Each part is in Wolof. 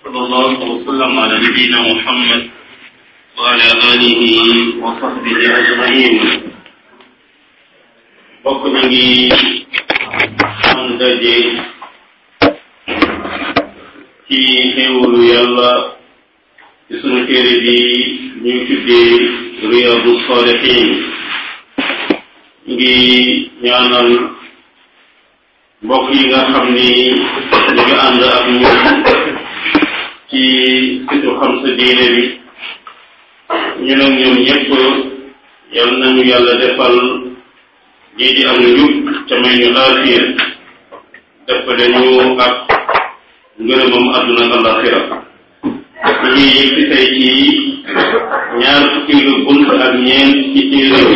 صلى الله وسلم على نبينا محمد وعلى آله وصحبه أجمعين bokk ñu ngi am daje ci xéewalu yàlla ci sunu téere bi ñu tuddee Riyadu Salihin ngi ñaanal mbokk yi nga xam ni ñu ngi ànd ak ñun ci situ xam sa diine bi ñu nag ñoom ñëpp yal nañu yàlla defal lii di am njub ca may ñu aafiya defale ñu ak ngërëmam àdduna ak alaxira ñu ngi yëg si tey ci ñaar fukki bunt ak ñeent ci téere bi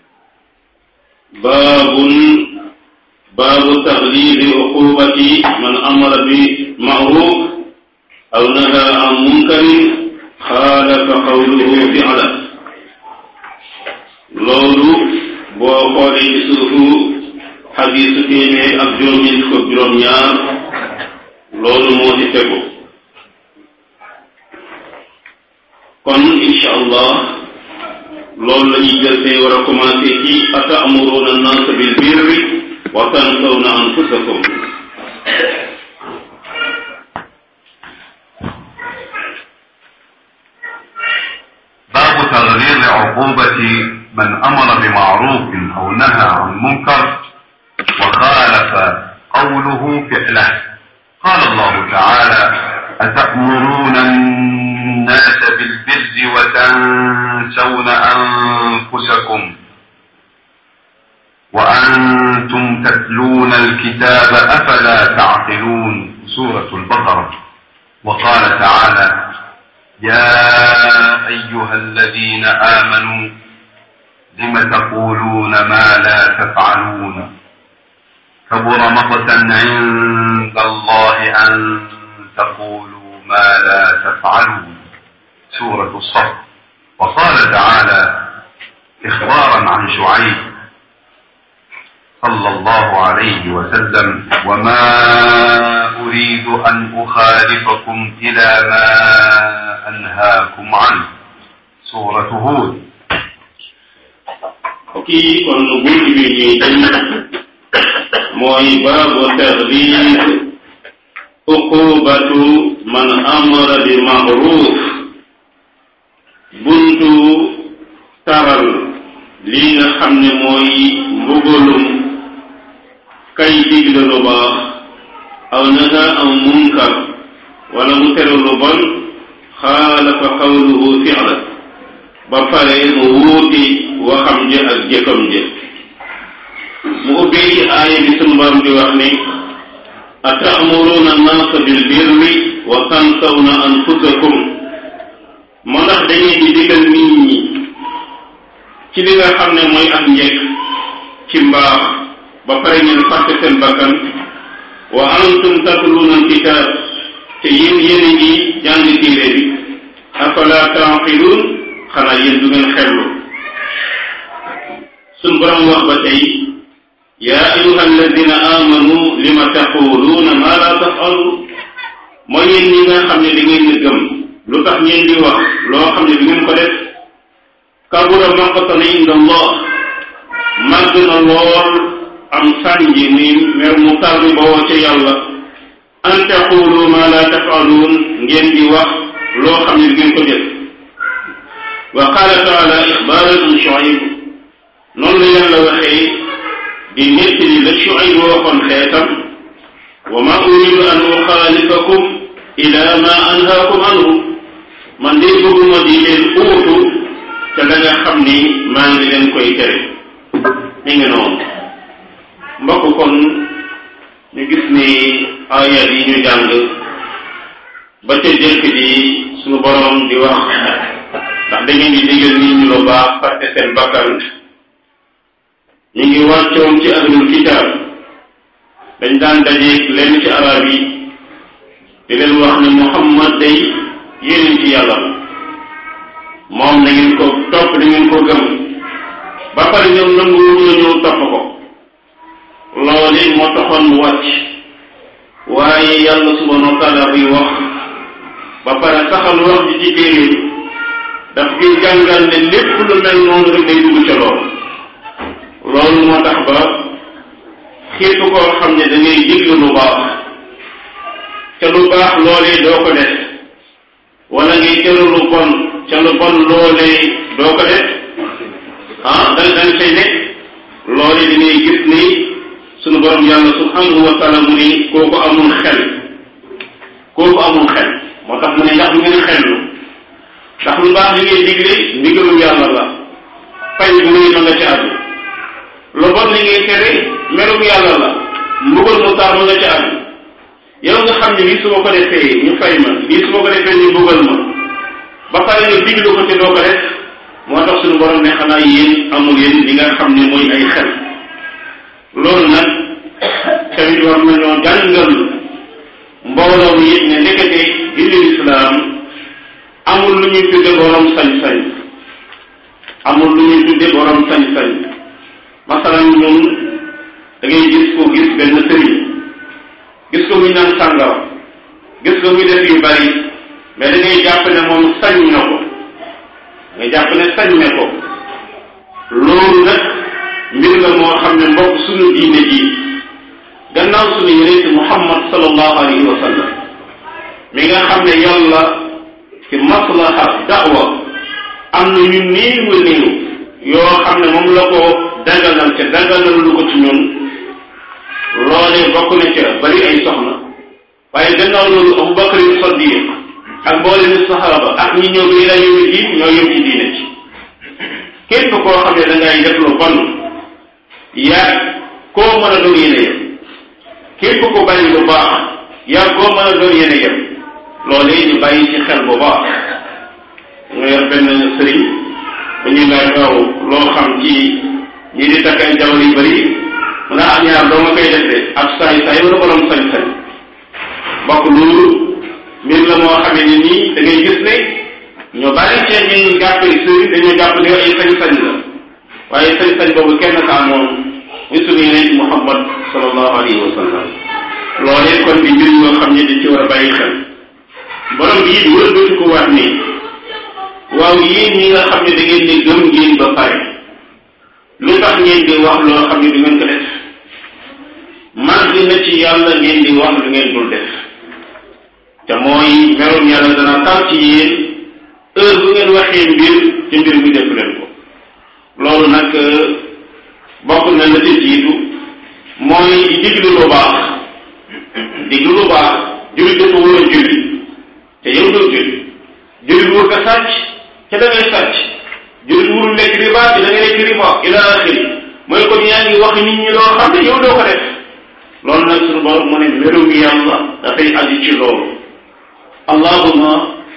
baabun baabu taxliidi uqubati man amara bi maaruf aw naha an munkarin xaalafa qawluhu fi'la loolu boo xoolee ci suufu xadiisu téeméer ak juróom-ñeent fukk juróom-ñaar loolu moo ci tegu kon incha allah loolu la ñuy jël tey war a commencé ci ata'muruuna annaasa bil birri wa tansawna anfusakum باب تغليظ عقوبة من أمر بمعروف أو نهى عن منكر وخالف قوله فعله قال الله تعالى أتأمرون الناس بالبر وتنسون أنفسكم وأنتم تتلون الكتاب أفلا تعقلون سورة البقرة وقال تعالى يا أيها الذين آمنوا لم تقولون ما لا تفعلون كبر مقتا عند الله أن تقولوا ما لا تفعلون سورة الصف وقال تعالى إخبارا عن شعيب صلى الله عليه وسلم وما أريد أن أخالفكم إلى ما أنهاكم عنه سورة هود kii kon bunt bi ñuy jëm mooy baabu taxliid uqubatu man amara bi maaruf buntu taral lii nga xam ne mooy mbugalum kay digle lu baax aw naha aw munkar wala mu tere lu bon xaalafa qawluhu fi'la ba pare mu wuuti waxam ja ak jëfam ja mu ubbee ci aaya bi sunu borom di wax ni ata'muruna annaasa bil birri wa tansawna anfusakum moo ndax dañuy di digal nit ñi ci li nga xam ne mooy ak njëkk ci mbaax ba pare ngeen fàtte seen bakkan wa antum tatluuna alkitaab te yéen yéen a ngi jàng téere bi afala taaqiluun xanaa yéen du ngeen xellu suñ borom wax ba tey yaa ayuha alladina amanu lima taquluuna ma la tafaluun mooy yéen ñi nga xam ne da ngeen a gëm lu tax ngeen di wax loo xam ne du ngeen ko def kabura maqtan inda allah màgg na lool am sànji ni mer mu tarbi bawoo ca yàlla an taqulu ma la tafaluun ngeen di wax loo xam ne du ngeen ko def wa qaala taala ixbaaran an Shuayb noonu la yàlla waxee di nettali la Shuayb waxoon xeetam wa ma uridu an uxaalifakum ila ma anhaakum anhu man de bëgguma di leen uutu ca la nga xam ni maa ngi leen koy tere mi ngi noonu mbokk kon ñu gis ni ayat yi ñu jàng ba ca jëkk ji suñu boroom di wax ndax da ngeen di digal nit ñi lu baax fàtte seen bakkan ñu ngi wàccoon ci ahlul kitaab dañ daan dajeeg lenn ci arab yi di leen wax ne Muhammad day yéneen ci yàlla la moom na ngeen ko topp da ngeen ko gëm ba pare ñoom nangu wuñu la ñëw topp ko loolu moo taxoon mu wàcc waaye yàlla subhanahu wa taala buy wax ba pare saxal wax ji ci téere daf koy jàngal ne lépp lu mel noonu rek day dugg ca loolu loolu moo tax ba képp koo xam ne da ngay diglu lu baax ca lu baax loolee doo ko def wala ngay teru lu bon ca lu bon loolee doo ko def ah da da nga say nekk loolee dañuy gis ni sunu borom yàlla subhanahu wa taala mu ni kooku amul xel kooku amul xel moo tax mu ne ndax lu ngeen xellu ndax lu baax li ngay digle ndigalu yàlla la fay bu muy ma nga ca àddu lu bon li ngay tere merum yàlla la mbugal mu tar ma nga ca àddu yow nga xam ne lii su ma ko defee ñu fay ma lii su ma ko defee ñu mbugal ma ba pare nga diglu ko te doo ko def moo tax suñu borom ne xanaa yéen amul yéen li nga xam ne mooy ay xel loolu nag tamit war nañoo jàngal mbooloo mi it ne ndekete diine lislaam amul lu ñuy tudde borom sañ-sañ amul lu ñuy tudde borom sañ-sañ masalan ñun da ngay gis ko gis benn sëriñ gis ko muy naan sàngara gis ko muy def yu bari mais da ngay jàpp ne moom sañ na ko nga jàpp ne sañ ne ko loolu nag mbir la moo xam ne mbokk suñu diine ji gannaaw suñu yonent muhammad sallallahu alayhi wa sallam mi nga xam ne yàlla ci maslaha da'wa am na ñu néew a néew yoo xam ne moom la ko daganal ca daganal lu ko ci ñun loolee bokk na ca bari ay soxna waaye gannaaw loolu abubakar yu sadiq ak mboole ni saxaaba ak ñi ñëw bi la yëwi diin ñoo yëm ci diine ci képp koo xam ne da ngay def lu bon yaa koo mën a doon yéene yem képp ko bàyyi lu baax yaa koo mën a doon yéene yem loolee ñu bàyyi ci xel bu baax nga yor benn sëriñ bu ñuy laaj waaw loo xam ci ñi di takk ay jabar yu bëri mu ne ah ñaar doo nga koy def de ak saay saay wala borom sañ-sañ mbokk loolu mbir la moo xamee ne nii da ngay gis ne ñu bari ci ñun jàppe sëriñ dañoo jàpp ne ay sañ-sañ la waaye sañ-sañ boobu kenn ka amoon muy sunu yonent Muhammad sallallahu alayhi wa sallam loolee kon di mbir yoo xam ne dañ ci war a bàyyi xel borom bi it wëlbati ko waat ni waaw yéen ñi nga xam ne da ngeen ne gëm ngeen ba pare lu tax ngeen di wax loo xam ne du ngeen ko def màgg na ci yàlla ngeen di wax lu ngeen dul def te mooy merum yàlla dana taw ci yéen heure bu ngeen waxee mbir ci mbir mi def leen ko loolu nag bokk na la ci jiitu mooy diglu lu baax diglu lu baax jullit dafa war a julli te yow doo julli jullit wur ko sàcc ca da ngay sàcc jullit wurul lekk riba te da ngay lekk riba ila axiri mooy kon yaa ngi wax nit ñi loo xam ne yow doo ko def loolu nag suñu borom mu ne merum yàlla dafay aju ci loolu allahuma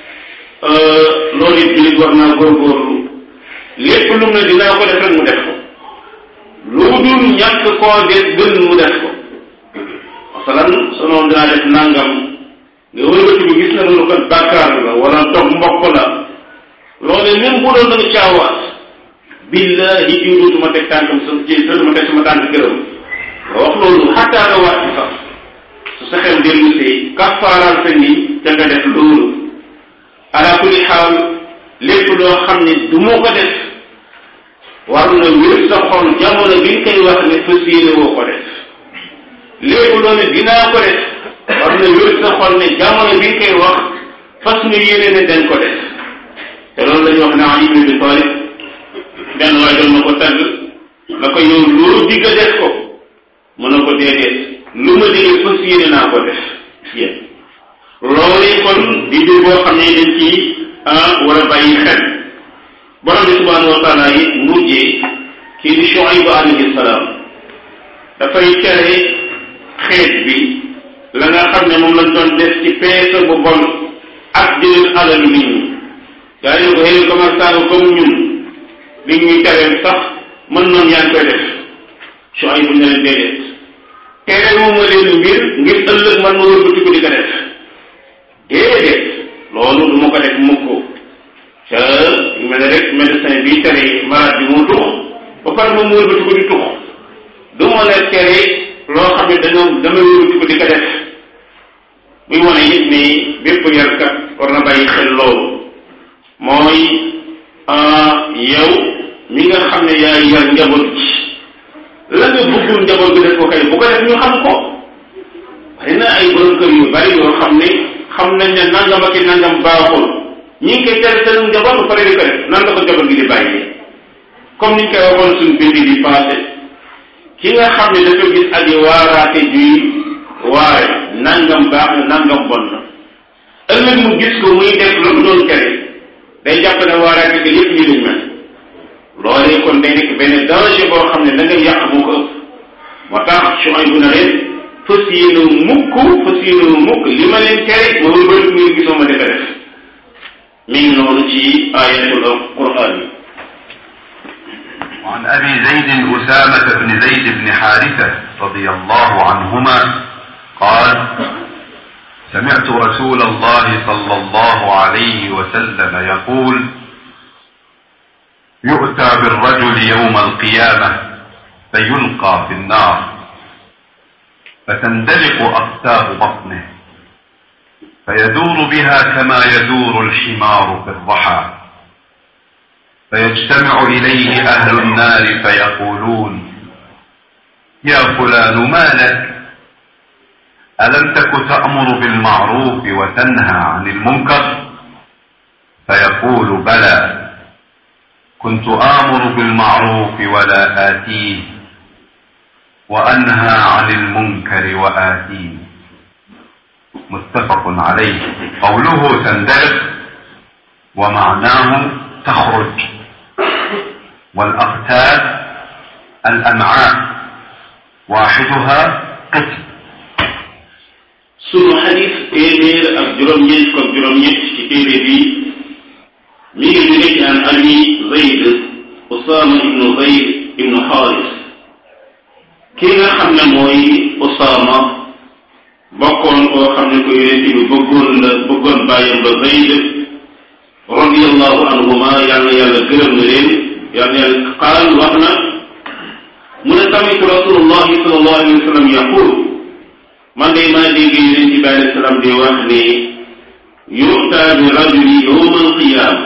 loolu it jullit war naa góorgóorlu lépp lu mu ne dinaa ko def rek mu def ko lu dul ñàkk koo def gën mu def ko masalan sonoon dinaa def nangam nga wëlbati bi gis na loolu kat bàkkaar la wala dog mbokk la loole même bu doon da nga caawaat billahi jiw dootuma teg tànkam sa ci dootuma teg sama tànk gërëm nga wax loolu xataa nga waat ci sax su sa xel dellu see kafaaraal sa ni te nga def loolu ala kulli xaal lépp loo xam ne du moo ko def war na wér sa xol jamono bi nga koy wax ne fas yéene woo ko def lépp loo ne dinaa ko def war na wér sa xol ne jamono bi nga koy wax fas nga yéene ne dañ ko def te loolu la ñu wax ne Ali ibn Abi Talib benn waay doon na ko tagg na ko yow loo digga def ko mën na ko déedéet lu ma digee fas yéene naa ko def yéen loolee kon di mbir boo xam ne dañ ci war a bàyyi xel borom bi subhanahu wa taala yi mujjee kii di Shuayb alayhi salaam dafay tere xeet bi la nga xam ne moom lañ doon def ci peese bu bon ak jëlal alalu nit ñi gaa yi ko xëy commerçant comme ñun li ñuy tereel sax mën noonu yaa ngi koy def Shuayb bu ne leen déedéet tere wu ma leen mbir ngir ëllëg man ma wëlbati ko di ko def déedéet loolu du ma ko def mukk te mel ne rek médecin bi tere malade bi mu tux ba pare moom mu wëlbati ko di tux du ma la tere loo xam ne dañoo damay wëlbati ko di ko def muy wane it ni bépp yarkat war na bàyyi xel loolu mooy yow mi nga xam ne yaa yar njaboot ci la nga bëggul njaboot bi def ko kay bu ko def ñu xam ko bari na ay borom kër yu bari yoo xam ne xam nañ ne nangam ak i nangam baaxul ñi ngi koy tere seen njaboot ba pare di ko def nan la ko njaboot gi di bàyyi comme niñ koy waxoon suñ bind bi passé ki nga xam ne dafa gis aji waaraate juy waare nangam baax na nangam bon na ëllëg mu gis ko muy def la mu doon tere day jàpp ne waaraate ga yépp ñu lañ mel loolee kon day nekk benn danger boo xam ne da ngay yàq moo ko ëpp moo tax su ay bu na leen fas yéene mukk fas yéene mukk li ma leen tere ma wëlbati ngeen gisoo ma defe def mi ngi noonu ci ayatul quran yi وعن أبي زيد أسامة بن زيد بن حارثة رضي الله عنهما قال سمعت رسول الله صلى الله عليه وسلم يقول يؤتى بالرجل يوم القيامة فيلقى في النار فتندلق أقتاب بطنه فيدور بها كما يدور الحمار في الرحى فيجتمع إليه أهل النار فيقولون يا فلان ما لك ألم تك تأمر بالمعروف وتنهى عن المنكر فيقول بلى كنت آمر بالمعروف ولا آتيه وأنهى عن المنكر وآتيه متفق عليه قوله تندلق ومعناه تخرج والأقتاب الأمعاء واحدها قسم sunu xadis téeméer ak juróom-ñeent ko juróom-ñett ci téere bi mi ngi jóge ci an abi zayd usama ibnu zayd ibnu xaaris ki nga xam ne mooy usama bokkoon koo xam ne ko yonent bi bëggoon la bëggoon bàyyam ba zayd radiallahu anhuma yàlla yàlla gërëm na leen yàlla yàlla qaal wax na mu ne samitu rasulullahi sallallahu alayhi wa sallam yaqul man de maa dégg yonent bi alayhi salaam di wax ne yu'ta bi rajuli yawma alqiyaama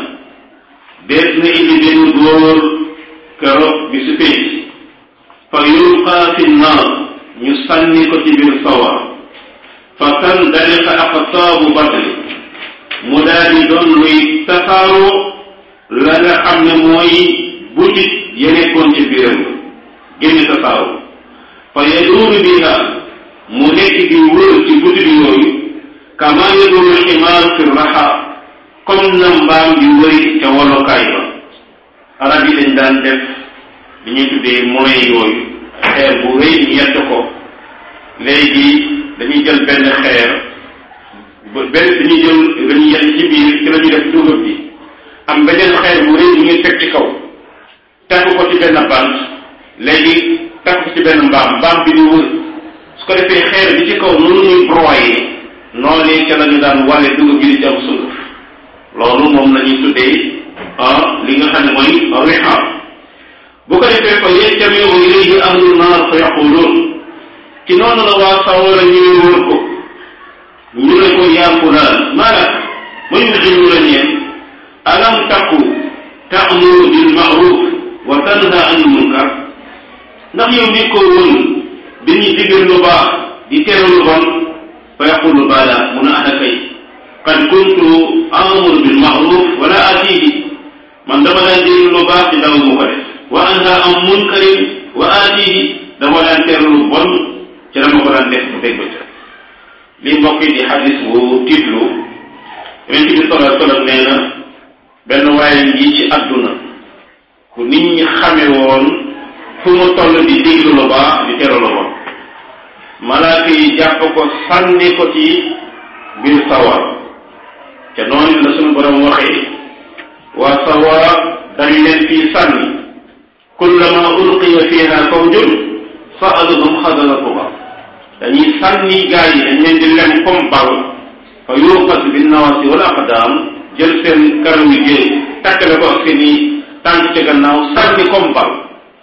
dees na indi benn góor keroog bi su pénc fa yulqa fi nnaar ñu sànni ko ci biir sawar fa tandaliqa aqtaabu batni mu daal di doon luy tasaaroo la nga xam ne mooy butit ya nekkoon ci biiram génn tasaaroo fa yaduuru biha mu nekk di wër ci butit yooyu kama yaduuru ximaar fi raxa comme na mbaam di wëri ca wolokaay ba arab yi dañ daan def li ñuy tuddee moyen yooyu xeer bu rëy ñu yett ko léegi dañuy jël benn xeer benn dañuy jël dañuy yett ci biir ci la ñuy def dugub bi am beneen xeer bu rëy ñu ngi teg ci kaw takk ko ci benn bant léegi takk ko ci benn mbaam mbaam bi di wër su ko defee xeer bi ci kaw noonu muy broyé noonu ca la ñu daan wàlle dugub bi di ci am sunguf loolu moom la ñuy tuddee ah li nga xam ne mooy riha bu ko defee fa yajtamiu ilayhi ahlu naar fa yaquluun ci noonu la waa sawara ñuy wër ko ñu ne ko yaa fulaan maalak ma ñu xiñu la ñeen alam takku ta'muru bil ma'ruf wa tanha anil munkar ndax yow ni ko woon di ñu digal lu baax di tere lu bon fa yaqulu bala mun a ana kay qad kuntu amuru bil ma'ruf wala atihi man dama daan digal lu baax di daw mu ko def wa anha an munkarin wa atihi dama daan tere lu bon ci dama ko daan def bu dégg ca li mbokk yi di xadis bu tiitlu yonent bi sallallahu alayhi wasallam nee na benn waaye ngi ci àdduna ku nit ñi xame woon fu mu toll di diglu lu baax di tere lu bon malaaka yi jàpp ko sànni ko ci biir sawar ca noonu la suñu borom waxee waa sawara dañ leen fii sànni kullama ulqiya fiha fawjun sa'aluhum xasanatuha dañuy sànni gaa yi dañ leen di lem comme bal fa yuqas bin nawasi wal aqdam jël seen karaw yi jël takkale ko ak seen i tànk ci gannaaw sànni comme bal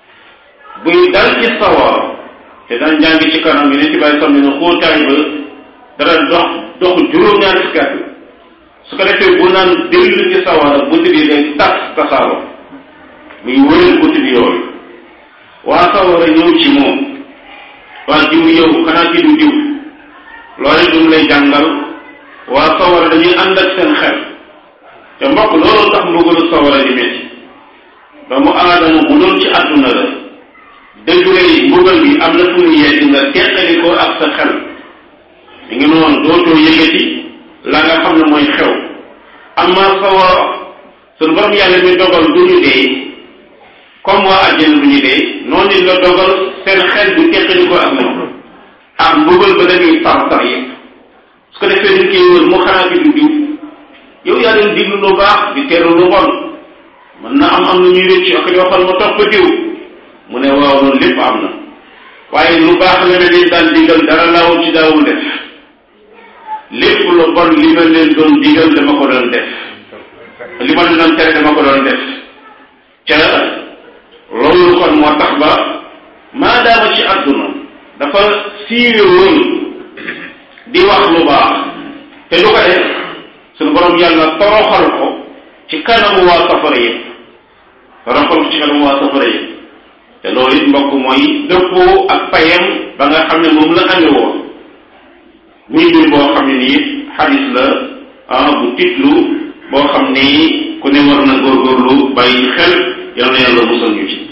buy dal ci sawar te daan jàng ci kanam yi ne ci bàyyi sam ne xóotaay ba dara dox dox juróom-ñaar fukki at su ko defee bu naan dellu ci sawara bunt bi day tas tasaaroo muy wëral bunt bi yooyu waa sawara ñëw ci moom waa jiw yow xanaa ci du jiw loolu du lay jàngal waa sawara dañuy ànd ak seen xel te mbokk loolu tax mbugalu sawara di métti doomu aadama bu doon ci àdduna la degré yi mbugal bi am na fu mu yegg nga teqali ko ak sa xel mi ngi noonu dootoo yëgati la nga xam ne mooy xew amma sawara suñu borom yàlla mi dogal du ñu dee comme waa àjjana du ñu dee noonu la dogal seen xel bu teqali ko ak moom ak mbugal ba dañuy tar tar yëpp su ko defee dañ koy wër mu xanaa bi du diw yow yaa doon diglu lu baax di teru lu bon mën na am am na ñuy rëcc ak yoo xam ma topp diw mu ne waaw loolu lépp am na waaye lu baax la ne leen daan digal dara laawul ci daawul def lépp lu bon li ma leen doon digal dama ko doon def li ma leen doon tere dama ko doon def ca loolu kon moo tax ba maadaama ci àdduna dafa siiwe woon di wax lu baax te du ko def suñu borom yàlla toroxal ko ci kanamu waa safara yëpp toroxal ko ci kanamu waa safara yëpp te loolu it mbokk mooy dëppoo ak payam ba nga xam ne moom la amee woon muy mbir boo xam ne nii xadis la ah bu titlu boo xam ni ku ne war na góorgóorlu bàyyi xel yal na yàlla musal ñu ci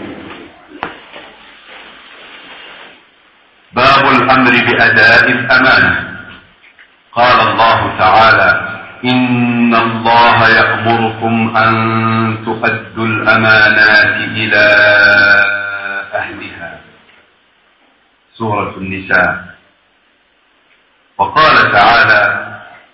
باب الأمر بأداء الأمانة قال الله تعالى إن الله يأمركم أن تؤدوا الأمانات إلى أهلها سورة النساء وقال تعالى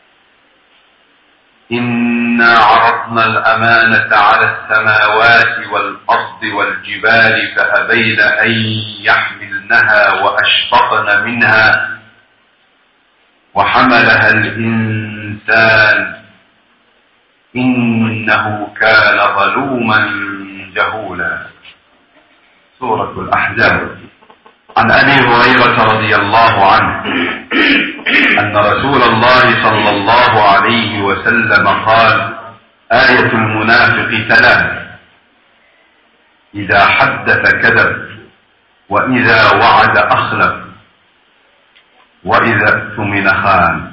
إنا عرضنا الأمانة على السماوات والأرض والجبال فأبين أن يحملنها وأشفقن منها وحملها الإنسان إنه كان ظلوما جهولا سورة الأحزاب عن أبي هريرة رضي الله عنه أن رسول الله صلى الله عليه وسلم قال آية المنافق ثلاث إذا حدث كذب وإذا وعد أخلف وإذا اؤتمن خان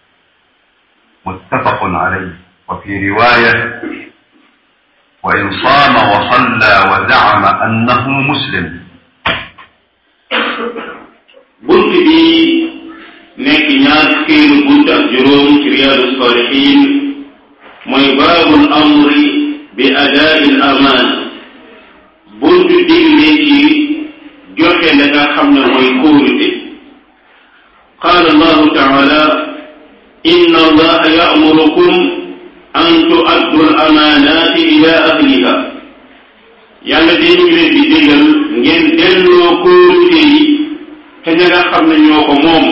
متفق عليه وفي رواية وإن صام وصلى وزعم أنه مسلم bunt bi nekk ñaar fukkeelu bunt ak juróom ci riyaadu salihin mooy baabul amri bi adaai l amaan bunt digle ci joxe la nga xam ne mooy kóolute qaala allahu taala inna allaha ya'murukum an tu'addu al amaanaati ila ahliha yàlla de ñu ngi leen di digal ngeen delloo kóolute yi te ña nga xam ne ñoo ko moom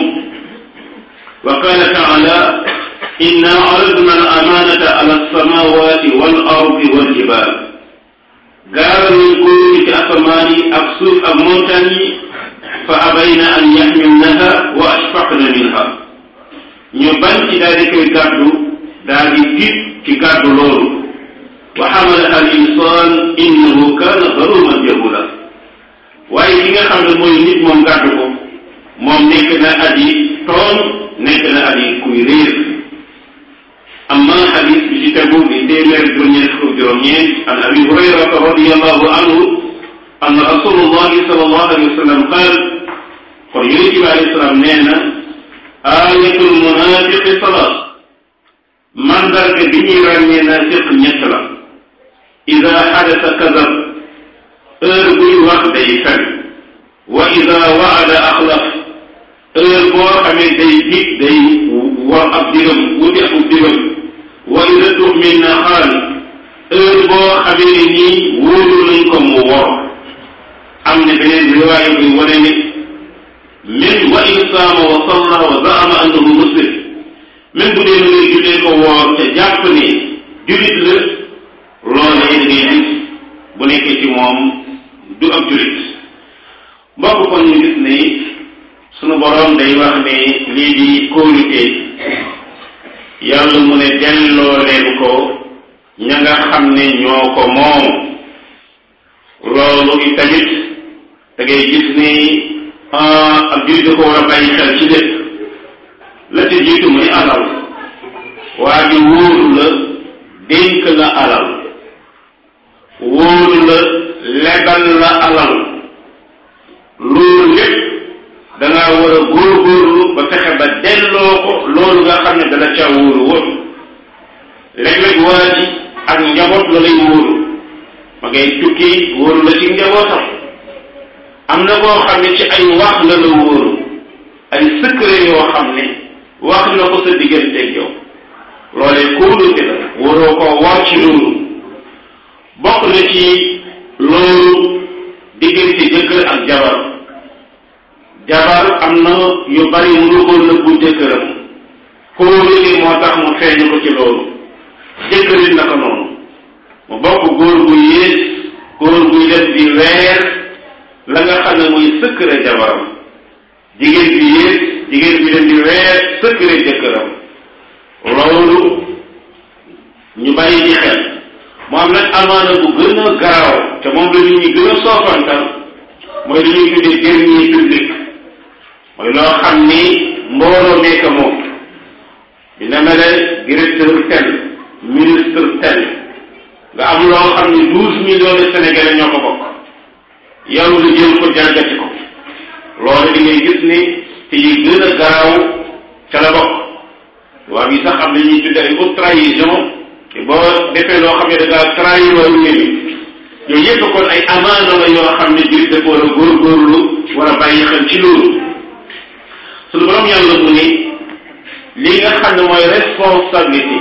wa qaala taala inna aradna al amaanata ala alsamawati wal ardi wal jibal gaaral nañ kóolute ci asamaan yi ak suuf ak montagne yi fa abayna an yaxmilnaha wa ashfaqna minha ñu bañ ci daal di koy gàddu daal di tiit ci gàddu loolu wa xamalaha al insan innahu kaana zaluman jahula waaye ki nga xam ne mooy nit moom gàddu ko moom nekk na aji tooñ nekk na aji kuy réer amma xadis bi ci tegu di téeméer juróom-ñeent fukk juróom-ñeent an abi hurayrata radiallahu anhu anna rasulullahi sallallahu alayhi wa sallam qaal kon yonent bi alayhi salaam nee na ayatul munafiqi salaat mandarga bi ñuy ràññee naafiq ñett la ida xadasa kadab heure buy wax day fen wa ida waada axlaf heure boo xamee day dig day war ab digam wuti ab digam wa ida tuxmin na xaal heure boo xamee ne nii wóolu nañ ko mu wor am na beneen riwaaya buy wane ne min wa in saama wa salla wa zaama annahu muslim même bu dee ngay jullee ko woor te jàpp ne julit la loolee da ngay gis bu nekkee ci moom du ab julit mbokk kon ñu gis ne sunu borom day wax ne lii di kóolute yàlla mu ne delloo leen ko ña nga xam ne ñoo ko moom loolu itamit da ngay gis ni ab jullit da ko war a bàyyi xel ci lépp la ci jiitu muy alal waa ji wóoru la dénk la alal wóoru la lebal la alal loolu lépp dangaa war a góorgóorlu ba fexe ba delloo ko loolu nga xam ne dana caa wóoru woon léeg-léeg waa ji ak njaboot la lay wóoru ma ngay tukki wóoru la ci njabootam am na koo xam ne ci ay wax la la wóoru ay secret yoo xam ne wax na ko sa digganteeg yow loolee kóolute la waroo koo war ci loolu bokk na ci loolu diggante jëkkër ak jabar jabar am na yu bari mënu ko nëbbu jëkkëram kóolute moo tax mu feeñu ko ci loolu jëkkërit naka noonu mu bokk góor gu yées góor guy def di weer la nga xam ne muy secret jabaram jigéen bi yées jigéen bi dem di weer secret jëkkëram loolu ñu bàyyi ci xel mu am nag amaana bu gën a garaaw te moom la nit ñi gën a soofantal mooy li ñuy tuddee dernier public mooy loo xam ni mbooloo nekk moom dina mel directeur tel ministre tel nga am loo xam ni douze millions de sénégalais ñoo ko bokk yow nga jël ko jalgati ko loolu di ngay gis ni te yi gën a garaaw ca la bokk waa bi sax am na ñuy tudde ay haute trahison te boo defee loo xam ne da ngaa trahir waru mi yooyu yëpp kon ay amaana la yoo xam ne jullit dafa war a góorgóorlu war a bàyyi xel ci loolu suñu borom yàlla mu ni li nga xam ne mooy responsabilité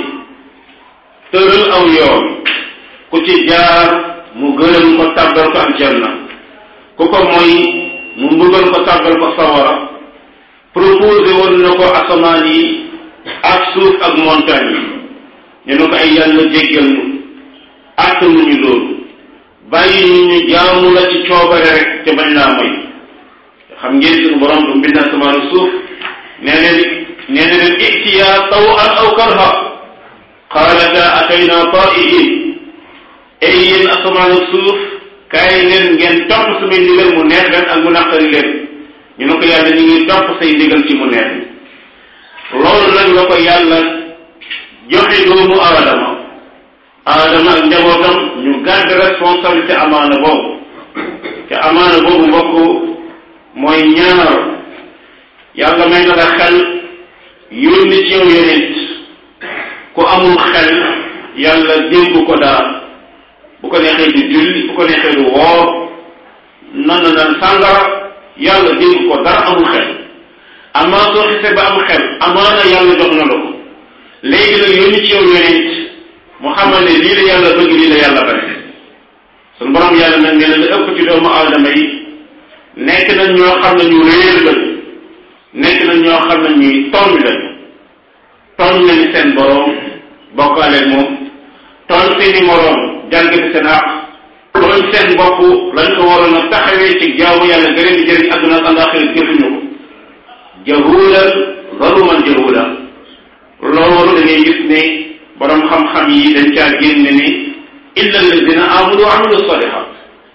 tëral aw yoon ku ci jaar mu gërëm ko tàbbal ko aljanna ku ko mooy mu mbugal ko tàbbal ko sawara proposé woon na ko asamaan yi ak suuf ak montagne yi ñu ne ko ay yàlla jéggal nu attanuñu loolu bàyyi ñu ñu jaamu la ci coobare rek te bañ laa moy xam ngeen suñu borom du mbind asamaan ak suuf nee na nee na leen itiya taw an aw karha qaalata atayna taiin ay yéen asamaan ak suuf kaay leen ngeen topp samay ndigal mu neex leen ak mu naqari leen ñu ne ko yàlla ñu ngi topp say ndigal ci mu neex loolu nag la ko yàlla joxe doomu aadama aadama ak njabootam ñu gàdd responsabilité amaana boobu te amaana boobu mbokk mooy ñaar yàlla may na la xel yónni ci yow yonent ku amul xel yàlla dénk ko daal bu ko neexee du julli bu ko neexee du woor nan na naan sàngara yàlla dénk ko dara amul xel amaa soo xisee ba am xel amaana yàlla jox na la ko léegi nag yónni ci yow yonent mu xamal ne lii la yàlla bëgg lii la yàlla bañ suñu borom yàlla nag nee na la ëpp ci doomu aadama yi nekk nañ ñoo xam ne ñu réer lañu nekk nañ ñoo xam ne ñuy tooñ lañu tooñ nañu seen borom bokkaale moom tooñ seeni moroom jàngati seen àq tooñ seen bopp lañ ko waroon a taxawee ci jaamu yàlla gërëm di jëriñ àdduna ak àllaaxira jëfuñu ko jahulan zaluman jahulan loolu da ngay gis ne borom xam-xam yi dañ caa génne ni illa alladina amanu wa amilu salihat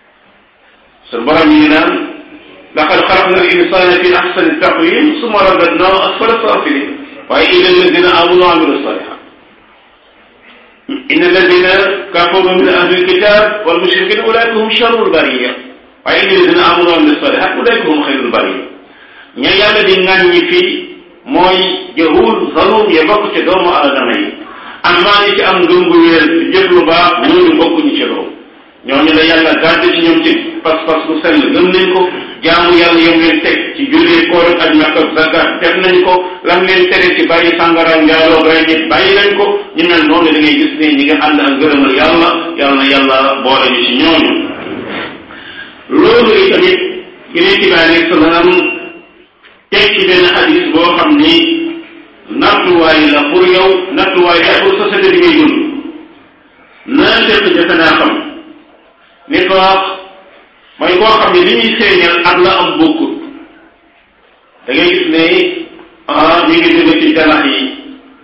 sun borom yi naan laqad xalaqna al insana fi ahsani taqwim summa radadnahu asfala safilin waaye illa alladina amanu wa amilu salihat inna alladina kafaru min ahli alkitab wal mushrikin ulaika hum sharrul bariya waaye illa alladina amanu wa amilu salihat ulaika hum xayrul bariya ña yàlla di ŋàññi fii mooy jahul zalum ya bokk ci doomu aadama yi amaa ñi ci am ngëm gu wér ci jëf lu baax ñooñu bokkuñu ci loolu ñooñu la yàlla gàdd ci ñoom ci pas-pas bu sell gëm nañ ko jaamu yàlla yom leen teg ci jullee koor ak aj Makka ak zakat def nañ ko lam leen tere ci bàyyi sàngara njaaloo rey nit bàyyi nañ ko ñu mel noonu da ngay gis ne ñi nga ànd ak gërëmal yàlla yàlla na yàlla boole ñu ci ñooñu loolu itamit yeneen ci bàyyi nekk salaam teg ci benn xadis boo xam ni nattuwaay la pour yow nattuwaay la pour société bi ngay dund naa fekk jafe naa xam nifaaq mooy koo xam ne li ñuy feeñal ak la am bokkut da ngay gis ne ah ñu ngi jóge ci janax yi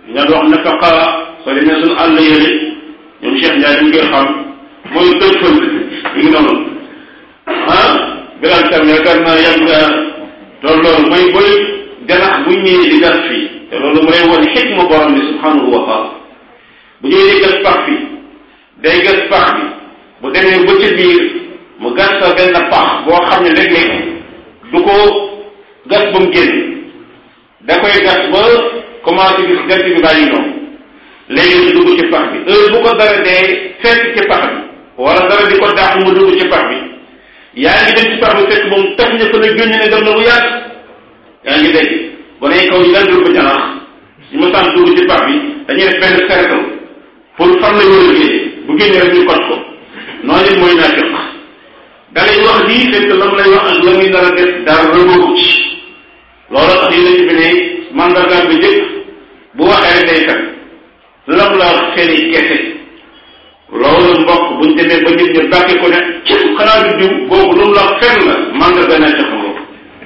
ña wax nafaqa soo demee suñu àll yële ñoom Cheikh Ndiaye dañ koy xam mooy tëj fël mi ngi noonu ah bilal tam yaakaar naa yàgg nga loolu loolu mooy booy ganax bu ñëwee di gas fii te loolu mooy wane xikma borom bi subhanahu wa taala bu ñëwee di gas pax bi day gas pax bi bu demee ba ca biir mu gas sa benn pax boo xam ne léeg-léeg du ko gas ba mu génn da koy gas ba commencé gis jant bi bàyyi noonu léegi mu dugg ci pax bi heure bu ko dara dee fekk ci pax bi wala dara di ko daax mu dugg ci pax bi yaa ngi dem ci pax bi fekk moom tax na fa la génn ne dem na bu yàgg yaa ngi dégg ba ne kaw ñu daan dugg janaax ñu ma saan dugg ci pax bi dañuy def benn cercle pour fan la war a génne bu génne rek ñu koj ko noonu it mooy naafiq da lay wax lii fekk la mu lay wax ak la muy nar a def dara rëbëgu ci loolu tax yonent bi ne mandargaam bi njëkk bu waxee rek day fen lam la wax feni kese loolu mbokk buñ demee ba nit ñi bàkke ko ne ci xanaa du diw boobu lu mu la wax fen la mandarga na tax nga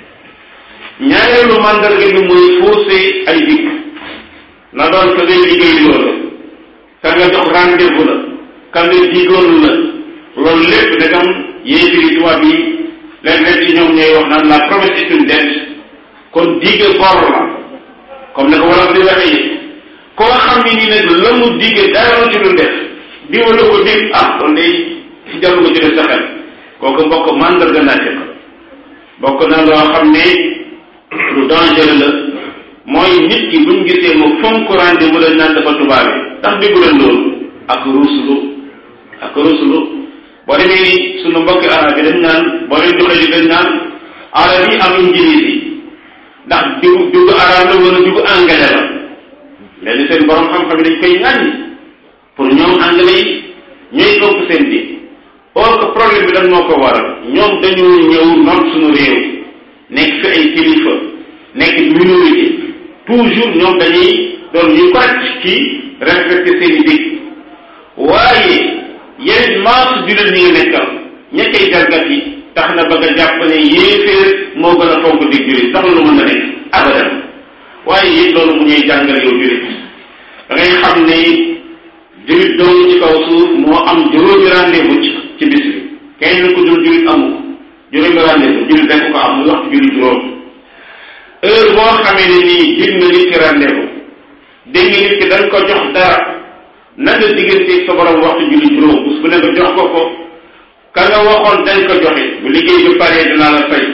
ñaareelu mandarga bi mooy faussé ay dikk na doon ka ngay liggéey loolu ka nga jox rendez-vous la ka nga digoon la loolu lépp dagam yéefiri tubaab yi léeg-léeg ci ñoom ñooy wax naan la promesse est une dette kon digge bor la comme ne ko wala di waxee koo xam ne nii nag la mu digge dara ci lu def di wala ko dig ah kon day ci jarul ko ci def sa xel kooku mbokk mandarga naa ci bokk na loo xam ne lu dangereux la mooy nit ki buñ gisee mu fonk rendez-vous la naan dafa tubaabe ndax déggu leen loolu ak ruslu ak ruslu boo demee sunu mbokki arab yi dañ naan boo leen joxe li dañ naan arab yi am injilis yi ndax dugg dugg arab la wala dugg anglais la léegi seen borom xam-xam yi dañ koy ŋàññi pour ñoom anglais yi ñooy ëpp seen bi or que problème bi lan moo ko waral ñoom dañoo ñëw noot suñu réew nekk fi ay kilifa nekk minorité toujours ñoom dañuy doon ñu correct ci respecté seen i dig waaye yeneen maas jullit ñi ngi nekkal ña koy jalgat yi tax na ba nga jàpp ne yéeféer moo gën a fonk dig jullit tax lu mën na nekk abadan waaye it loolu mu ñuy jàngal yow jullit da ngay xam ne jullit dong ci kaw suuf moo am juróomi rendez-vous ci ci bis bi kenn ku dul jullit amu ko juróomi rendez-vous jullit rek ko am muy waxtu jullit juróom heure boo xamee ne nii jig na nit ki rendez-vous dégg nit ki dañ ko jox dara na nga diggante sa borom waxtu julli juróom bés bu ne nga jox ko ko ka nga waxoon dañ ko joxe bu liggéey bi paree dinaa la fay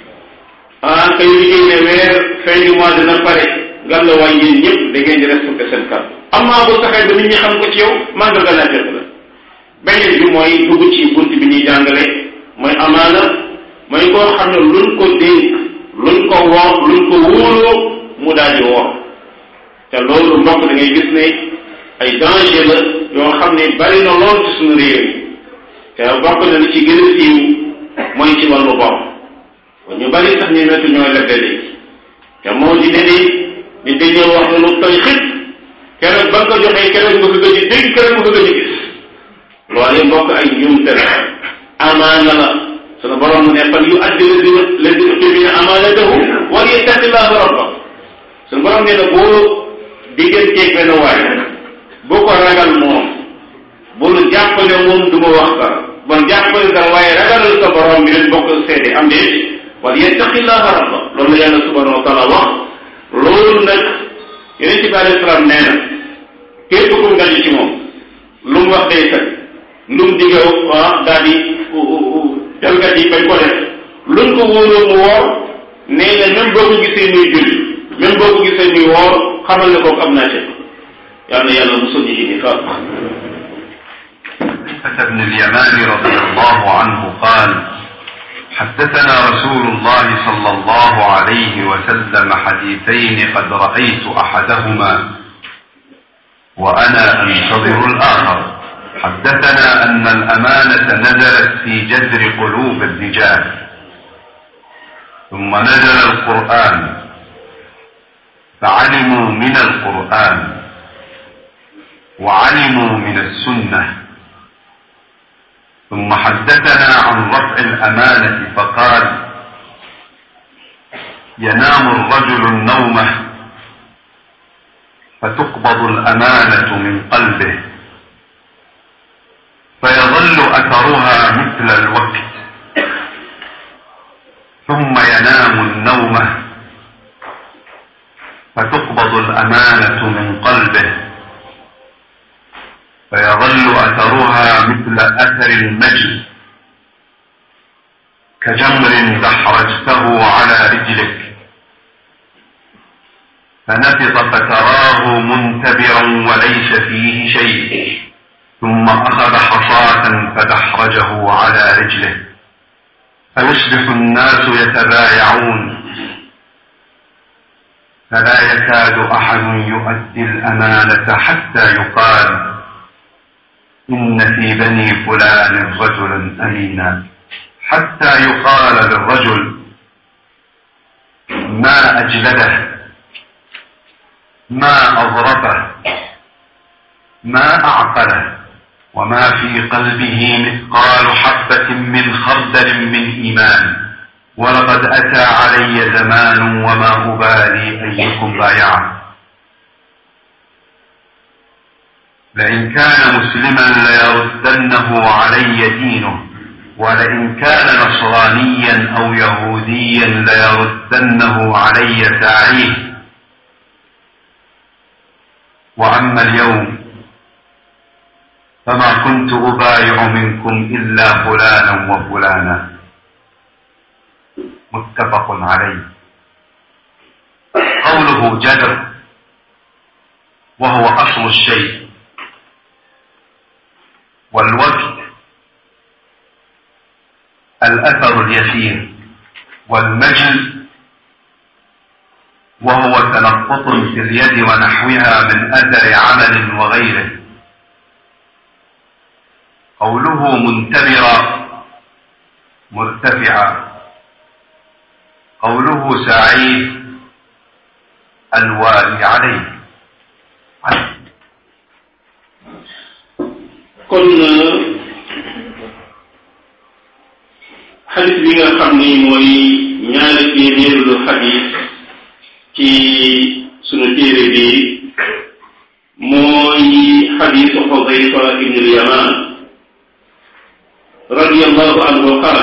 ah kay liggéey ne weer fin du mois dina pare nga la waay yéen ñëpp da ngeen di respecté seen kàddu amaa bu saxee ba nit ñi xam ko ci yow mandarga naa jot la beneen bi mooy dugg ci bunt bi ñuy jàngale mooy amaana mooy koo xam ne luñ ko dénk luñ ko woor luñ ko wóoloo mu daal di woor te loolu mbokk da ngay gis ne ay danger la yoo xam ne bari na lool ci suñu réew yi te bokk na li ci gën a siiw mooy ci wàllu bor ñu bari sax ñu nekk ñooy lebbe léegi te moo di ne ni ni dañoo wax lu toy xit keroog ba nga ko joxee keroog nga ko gëj a dégg keroog nga ko gëj a gis loolu mbokk ay njuumte la amaana la sunu borom mu ne fal yu addi ladina ladina utumina amaanatahu wa yattaqillaha rabba sunu borom nee na boo digganteeg benn waay boo ko ragal moom bul jàppale moom du ma wax dara bon jàppale dara waaye ragalal sa borom bi leen bokk seede am déet wal yattaqillaha rabba loolu la yàlla subhanahu wa taala wax loolu nag yeneen ci bi alayhi salaam nee na képp ku mu ci moom lu mu wax day kat lu mu digge ah daal di jalgat yi bañ ko def luñ ko wóoloo mu woor nee na même boo ko gisee muy julli même boo ko gisee muy woor xamal ne kooku am naa ci yal na yàlla musul ñu ci nifaaq بن اليمان رضي الله عنه قال حدثنا رسول الله صلى الله عليه وسلم حديثين قد رأيت أحدهما وأنا أنتظر الآخر حدثنا أن الأمانة نزلت في جذر قلوب الرجال ثم نزل القرآن فعلموا من القرآن وعلموا من السنة ثم حدثنا عن رفع الأمانة فقال ينام الرجل النومة فتقبض الأمانة من قلبه فيظل أثرها مثل الوقت ثم ينام النومة فتقبض الأمانة من قلبه فيظل أثرها مثل أثر المجل كجمر دحرجته على رجلك فنفض فتراه منتبرا وليس فيه شيء ثم أخذ حصاة فدحرجه على رجله فيصبح الناس يتبايعون فلا يكاد أحد يؤدي الأمانة حتى يقال إن في بني فلان رجلا أمينا حتى يقال للرجل ما أجلده ما أظرفه ما أعقله وما في قلبه مثقال حبة من خردل من إيمان ولقد أتى علي زمان وما أبالي أيكم بايعه لئن كان مسلما ليردنه علي دينه ولئن كان نصرانيا أو يهوديا ليردنه علي ساعيه وأما اليوم فما كنت أبايع منكم إلا فلانا وفلانا متفق عليه قوله جدر وهو أصل الشيء والوقت الأثر اليسير والمجل وهو تنقط في اليد ونحوها من أثر عمل وغيره قوله منتبرا مرتفعا قوله سعيد الوالي عليه kon xadis bi nga xam ni mooy ñaari téeméerlu xadis ci sunu téere bi mooy xadisu xudayfa ibn al-yaman رضي الله عنه قال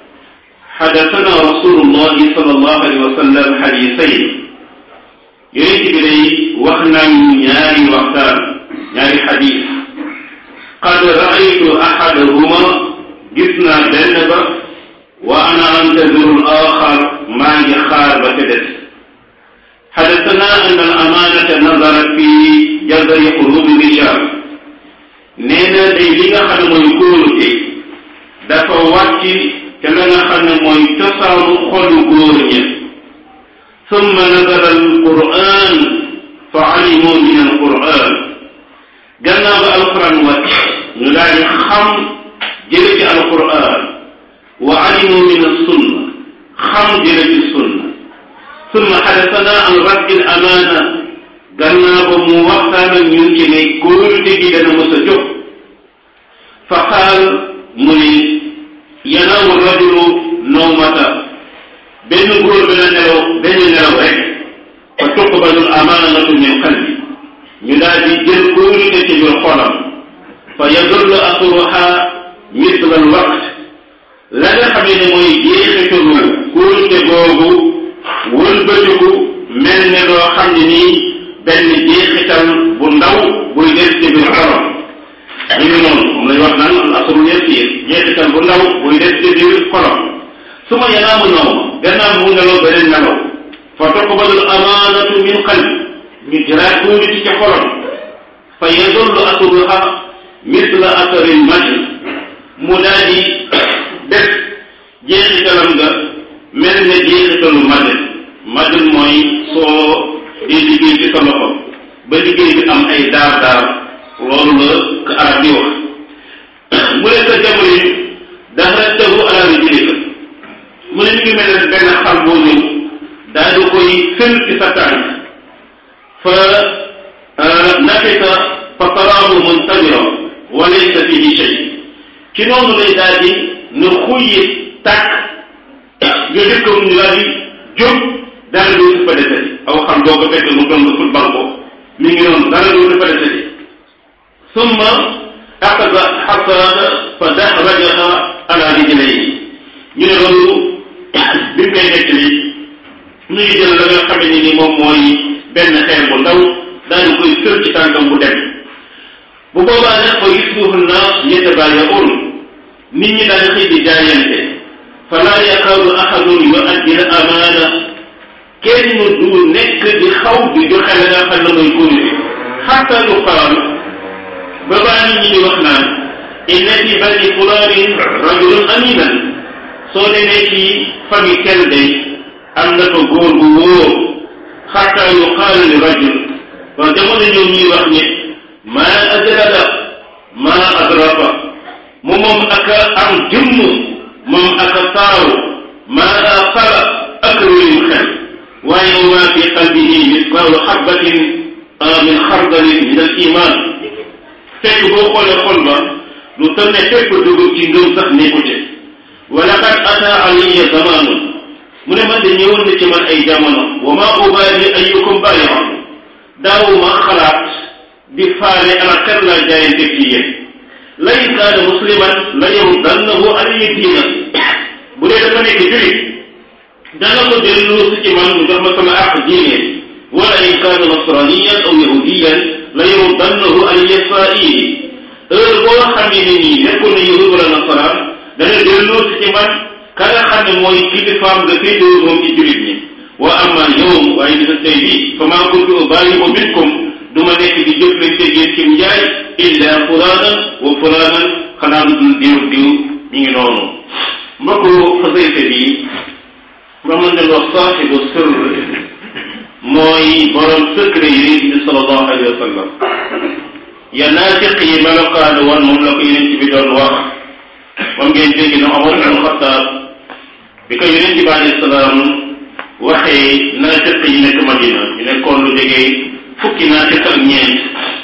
حدثنا رسول الله صلى الله عليه وسلم حديثين يريد بلي وخنا نياري وقتان نياري حديث قد رأيت أحدهما جسنا بنبا وأنا أنتظر الآخر ما يخار بكدت حدثنا أن الأمانة نظرت في جذر قلوب الرجال نينا دي ليغا خنا موي كولوتي dafa wàcc ca la nga xam ne mooy cosaanu xolu góor ña summa nazala alquran fa alimu min alquran gannaaw ba alquran wàcc ñu daal di xam jële ci alquran wa alimu min alsunna xam jële ci sunna summa xadasana an raddi al amana gannaaw ba mu waxtaan ak ñun ci ne kóolute gi dana mës a jóg fa qaal mu ni yanaamu rajulu nawmata benn góor bi na nelaw benn nelaw rek fa tuqbalul amaanatu min qalbi ñu daal di jël kóolute ci biir xolam fa yadullu asruha misla al waqt la nga xamee ne mooy jeexitalu kóolute googu wëlbatiku mel ne loo xam ne nii benn jeexital bu ndaw buy des ci biir xolam ñu ngi noonu moom lañ wax naan al asrul yasir jeexital bu ndaw buy des ci biir xolam su ma yanaamu naw gannaaw mu nelaw beneen nelaw fa tuqbalul amaanatu min qalbi ñu jëlaat tuuti ci ca xolam fa yadullu asruha misla asaril majl mu daal di def jeexitalam nga mel ne jeexitalu majl majl mooy soo di liggéey ci sa loxo ba liggéey bi am ay daar daar loolu la ko arab di wax mu ne sa jamono yi dafa tegu ala rijlika mu ne ñu ngi mel ne benn xar boo ñëw daal di koy fël ci sa tànk fa nafita fa taraahu muntabira wa laysa fihi shay ci noonu lay daal di ne xuyyi tàkk nga dëkkam ñu daal di jóg daal di fa defee aw xam boo ko fekk mu doon football ko mi ngi noonu dara du dafa desati summa axada xasaata fa daxrajaha ala rijlayhi ñu ne loolu bi mu koy nekk li ñu ngi jël la nga xam ne ni moom mooy benn xeer bu ndaw daal di koy sër ci tànkam bu dem bu boobaa nag fa yusbihu nnaas yatabaaya'uun nit ñi daal xëy di jaayante fala yakaadu ahadun yu'addi al amaana kenn du nekk di xaw di joxe la nga xam ne mooy kóolute xatta yuqaal ba baa nit ñi di wax naan inna fi bani fulaanin rajulun aminan soo demee ci famille tel day am na fa góor gu wóor xatta yuqaal li rajul ba jamono ñoom ñuy wax ne maa adrada maa adrafa mu moom ak am jëmm moom ak taaru maa aqala ak réewu xel waaye waa fi qalbihi misqaalu xabbatin min xardalin min al iman fekk boo xoolee xol ba lu toll ne fekk dugub ci ngëm sax nekku ci wa laqad ata alayya zamaanun mu ne man de ñëwoon na ci man ay jamono wa ma ubaali ayyukum baayi'un daawuma xalaat di faale ana kan laa jaayante ci yéen la in kaana musliman la yurdannahu alayya diina bu dee dafa nekk julit dana ko delloo si ci man mu jox ma sama àq diine wala in kaana nasraniyan aw yahudiyan la yurdannahu alayya saa'ili heure boo xam ne nii nekkoon na yahud wala nasaraan dana delloo si ci man ka nga xam ne mooy kilifaam nga féetewoo moom ci julit ñi wa amma yowm waaye bisa tey bi fa maa kuntu ubaali'u minkum du ma nekk di jëflante yéen ci njaay illa fulaanan wa fulaanan xanaa lu dul diw diw mi ngi noonu mbokku xasayte bi nga mën na wax saaxibu sirr mooy borom secret yi yonent bi sallallahu alayhi wa sallam ya naafiq yi melokaanu woon moom la ko yonent bi doon wax moom ngeen dégg na Omar ibn Xattaab bi ko yonent bi alayhi salaam waxee naafiq yi nekk Madina ñu nekkoon lu jege fukki naafiq ak ñeent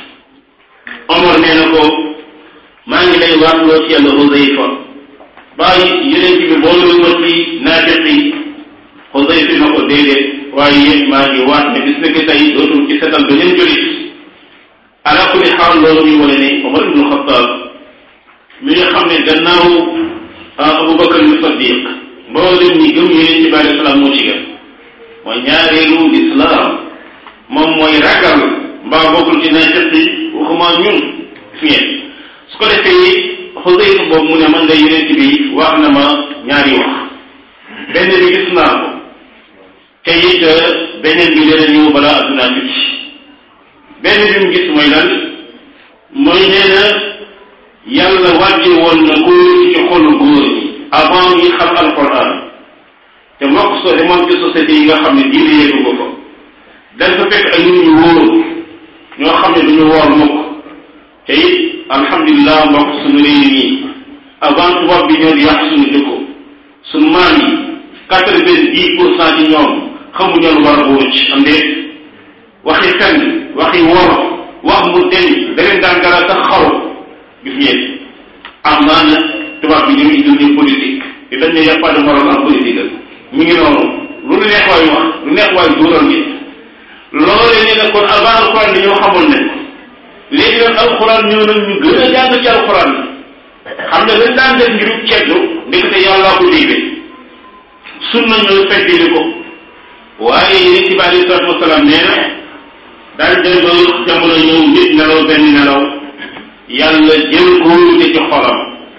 Omar nee na ko maa ngi lay waatloo ci yàlla Huzayfa bàyyi yonent bi boolu ma ci naafiq yi Huzayfa na ko déedéet waaye yéen maa ngi waat ne bis na ki tey dootul ci setal beneen julit ala kulli xaal loolu ñu wane ne Omar ibnu Xattaab mi nga xam ne gannaaw Abubakar ibnu Sadiq mboolem ñi gëm yonent bi alayhi salaam moo ci gën mooy ñaareelu lislaam moom mooy ragal mbaa bokkul ci naafiq yi waxuma ñun gis ngeen su ko defee Xuzayfa boobu mu ne man nga yonent bi wax na ma ñaari wax benn bi gis naa ko te it beneen bi dana ñëw balaa addunaa tukki benn bi mu gis mooy lan mooy nee na yàlla wàcce woon na ko ci xolu góor ñi avant ñi xam alquran te mbokk soo demoon ci société yi nga xam ne diine yeggu ko fa dañ fa fekk ay nit ñu wóor ñoo xam ne duñu woor mukk te it alhamdulilah mbokk suñu réew yi avant tubaab bi ñëw di yàq suñu jikko suñu maam yi quatre-vingt-dix pour cent ci ñoom xamuñu lu war a wóor ci am déet waxi fenn waxi wor wax mu deñ beneen daan dara sax xaw gis ngeen am naa na tubaab bi ñu ngi ñu politique te dañ ne y a pas de moral en politique mi ngi noonu lu neex waay wax lu neex waay duural nit loole ne ne kon avant alxuraan bi ñoo xamoon ne léegi nag alxuraan ñëw nag ñu gën a jàng ci alxuraan xam ne dañ daan def ngirub ceddu ndekete yàllaa ko digle sunna ñëw feddili ko waaye yonent bi alayhi salaatu wasalaam nee na daal dem ba jamono ñëw nit nelaw benn nelaw yàlla jël kóolute ci xolam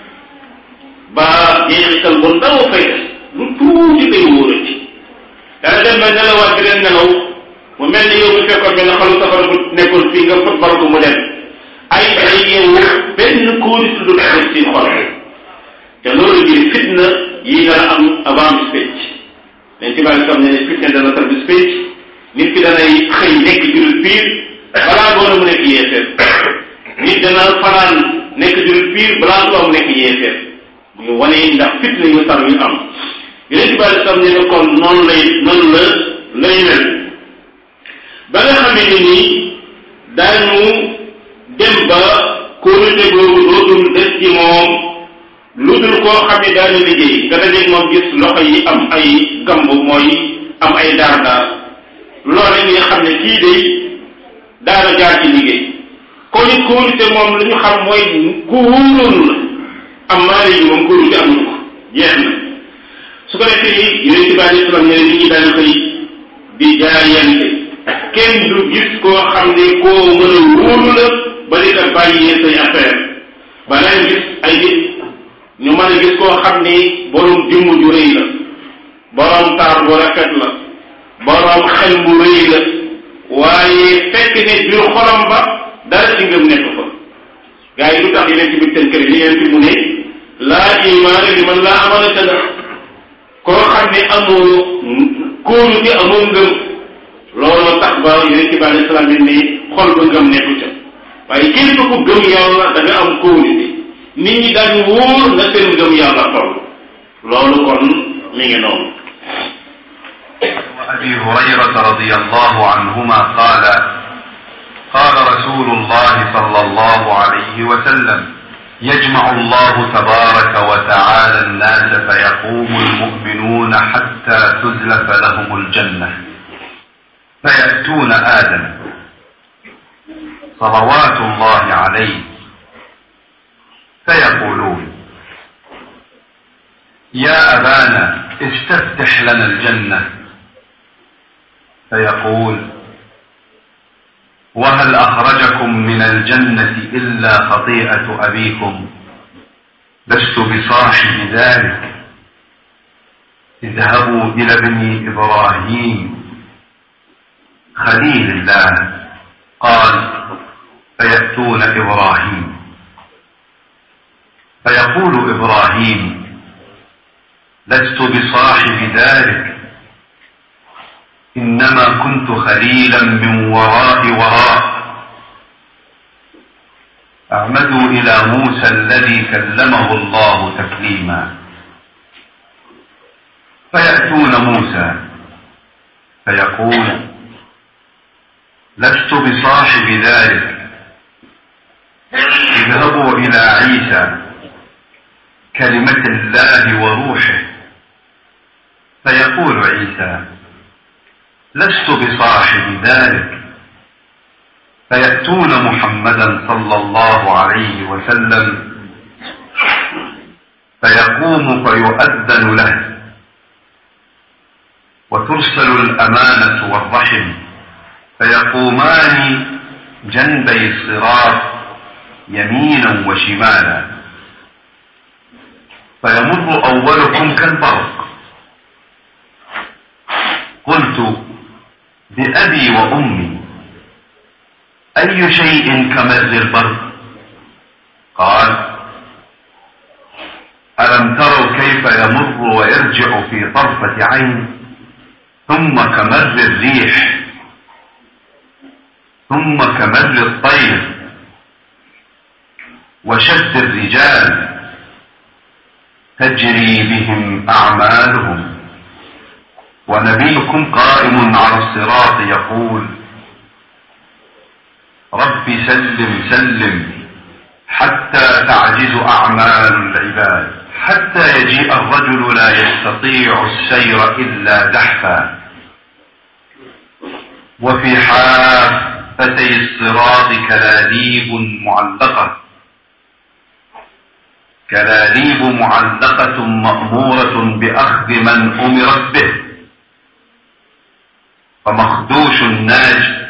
ba jeexital bu ndaw fay des lu tuuti day wóorati dana dem ba nelawaat beneen nelaw mu mel ni yow bu fekkoon benn xalu safara bu nekkoon fii nga fot baro ko mu dem ay ay yeewu benn kóolute du def ci xol te loolu ngir fitna yi dana am avant bis pénc leen ci bàyyi sam ne ne fitna dana tar bis pénc nit ki danay xëy nekk jurit piir balaa ngoon mu nekk yeefeer nit dana fanaan nekk jurit piir balaa ngoon mu nekk yeefeer muy wane ndax fitna yu tar yu am yeneen ci bàyyi sam ne ne kon noonu lay noonu la lay mel ba nga xamee ni nii daañu dem ba kóolute boobu dootul des ci moom lu dul koo xam ne daana liggéey nga dajeeg moom gis loxo yi am ay gamb mooy am ay daar daar loole nga xam ne kii day daana jaar ci liggéey kon it kóolute moom lu ñu xam mooy ku wóoroon la am maa léegi moom kóolute amuñu ko jeex na su ko defee yonent bi alei salaam ne nit ñi daan xëy di jaayante kenn du gis koo xam ne koo mën a wóolu la ba di la bàyyee say affaire ba nañ gis ay nit ñu mën a gis koo xam ni borom jëmm ju rëy la borom taar bu rafet la borom xel bu rëy la waaye fekk ne biir xolam ba dara ci ngëm nekk fa gars yi lu tax yeneen ci biir seen kër yi yeneen ci mu ne laa imaana li man laa amanata la koo xam ne amoo kóolu te amoo ngëm loolu tax ba yeneen ci bi alei salaam bi ne xol ba ngëm nekku ca waaye képp ku gëm yàlla da nga am kóolu te nit ñi daañu wóor nga seen ngëm yàlla toll loolu kon mi ngi noonu وأبي هريرة رضي الله عنهما قال قال رسول الله صلى الله عليه وسلم يجمع الله تبارك وتعالى الناس فيقوم المؤمنون حتى تزلف لهم الجنة فيأتون آدم صلوات الله عليه فيقولون يا أبانا استفتح لنا الجنة فيقول وهل أخرجكم من الجنة إلا خطيئة أبيكم لست بصاحب ذلك اذهبوا إلى ابن إبراهيم خليل الله قال فيأتون إبراهيم فيقول إبراهيم لست بصاحب ذلك إنما كنت خليلا من وراء وراء أعمدوا إلى موسى الذي كلمه الله تكليما فيأتون موسى فيقول لست بصاحب ذلك اذهبوا إلى عيسى كلمة الله وروحه فيقول عيسى لست بصاحب ذلك فيأتون محمدا صلى الله عليه وسلم فيقوم فيؤذن له وترسل الأمانة والرحم فيقومان جنبي الصراط يمينا وشمالا فيمر أولكم كالبرق قلت بأبي وأمي أي شيء كمر البرق قال ألم تروا كيف يمر ويرجع في طرفة عين ثم كمر الريح ثم كمر الطير وشد الرجال تجري بهم أعمالهم ونبيكم قائم على الصراط يقول رب سلم سلم حتى تعجز أعمال العباد حتى يجيء الرجل لا يستطيع السير إلا زحفا وفي حافتي الصراط كلاليب معلقة كلاليب معلقة مأمورة بأخذ من أمرت به فمخدوش ناج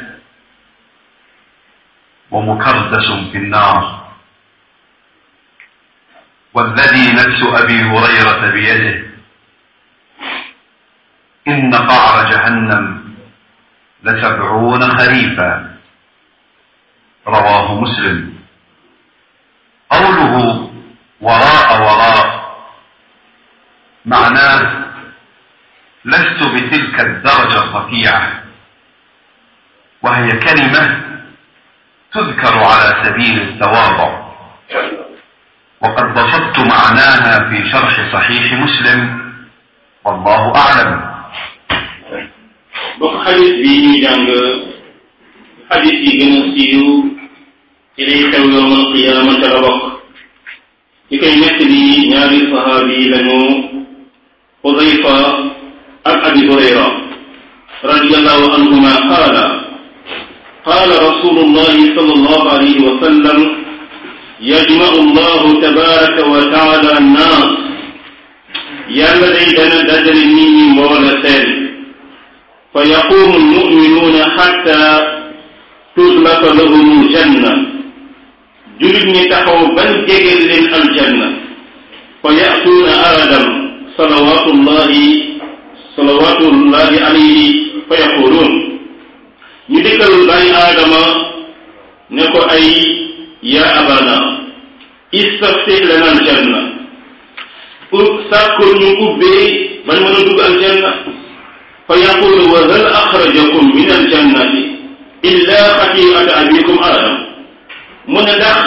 ومكردس في النار والذي نفس أبي هريرة بيده إن قعر جهنم لسبعون خريفا رواه مسلم قوله وراء وراء معناه لست بتلك الدرجة الرفيعة وهي كلمة تذكر على سبيل التواضع وقد بسطت معناها في شرح صحيح مسلم والله أعلم bokk xadis bi ñuy jàng xadis yi gën a siiw ci lay xew yowmal qiyaama ca la bokk ci koy nekk li ñaari sahaabi lañu xudayfa ak abi hurayra radiallahu anhuma qaala قال رسول الله صلى الله عليه وسلم يجمع الله تبارك وتعالى الناس yàlla day dana dajale nit ñi mboola seen fa yaqumu almuminuuna xatta tuslafa lahum aljanna julit ñi taxaw ban jegeel leen aljanna fa yatuuna aadam salawatullahi salawatullahi alayhi fa yaquluun ñu dikkal bàyyi aadama ne ko ay ya abana istaftih lana aljanna sàkkul ñu ubbee bañ mën a dugg aljanna fa yaqulu wa hal axrajakum min aljannati illa xatiata abikum aadam mu ne ndax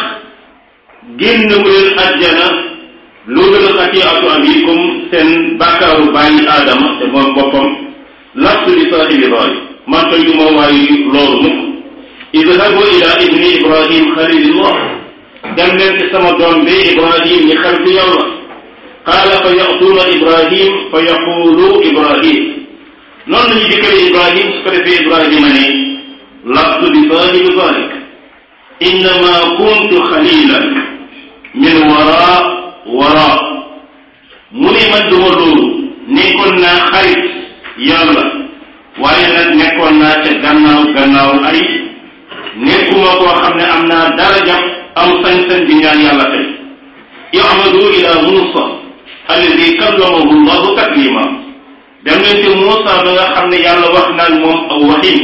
génn wu leen ajjana loolu xatiatu abikum seen bàkkaaru bàyyi aadama te moom boppam lastu li saahibi raay man toy du ma waayi loolu mukk idhabu ila ibni ibrahim xalilillah dem leen ci sama doom bi ibrahim ñi xaritu yàlla qaala fa yatuuna ibrahim fa yaqulu ibrahim noonu lañu dikkale ibrahim su ko defee ibrahima ne lastu bi saahibi dalik innama kuntu xalilan min wara wara mu ne man duma loolu nekkoon naa xarit yàlla waaye nag nekkoon naa ca gannaaw gannaaw ay nekkuma koo xam ne am naa daraja am sañ-sañ di ñaan yàlla tey yamadu ila musa alladi kallamahu llahu taklima dem leen ci Muusa ba nga xam ne yàlla wax naag moom aw waxin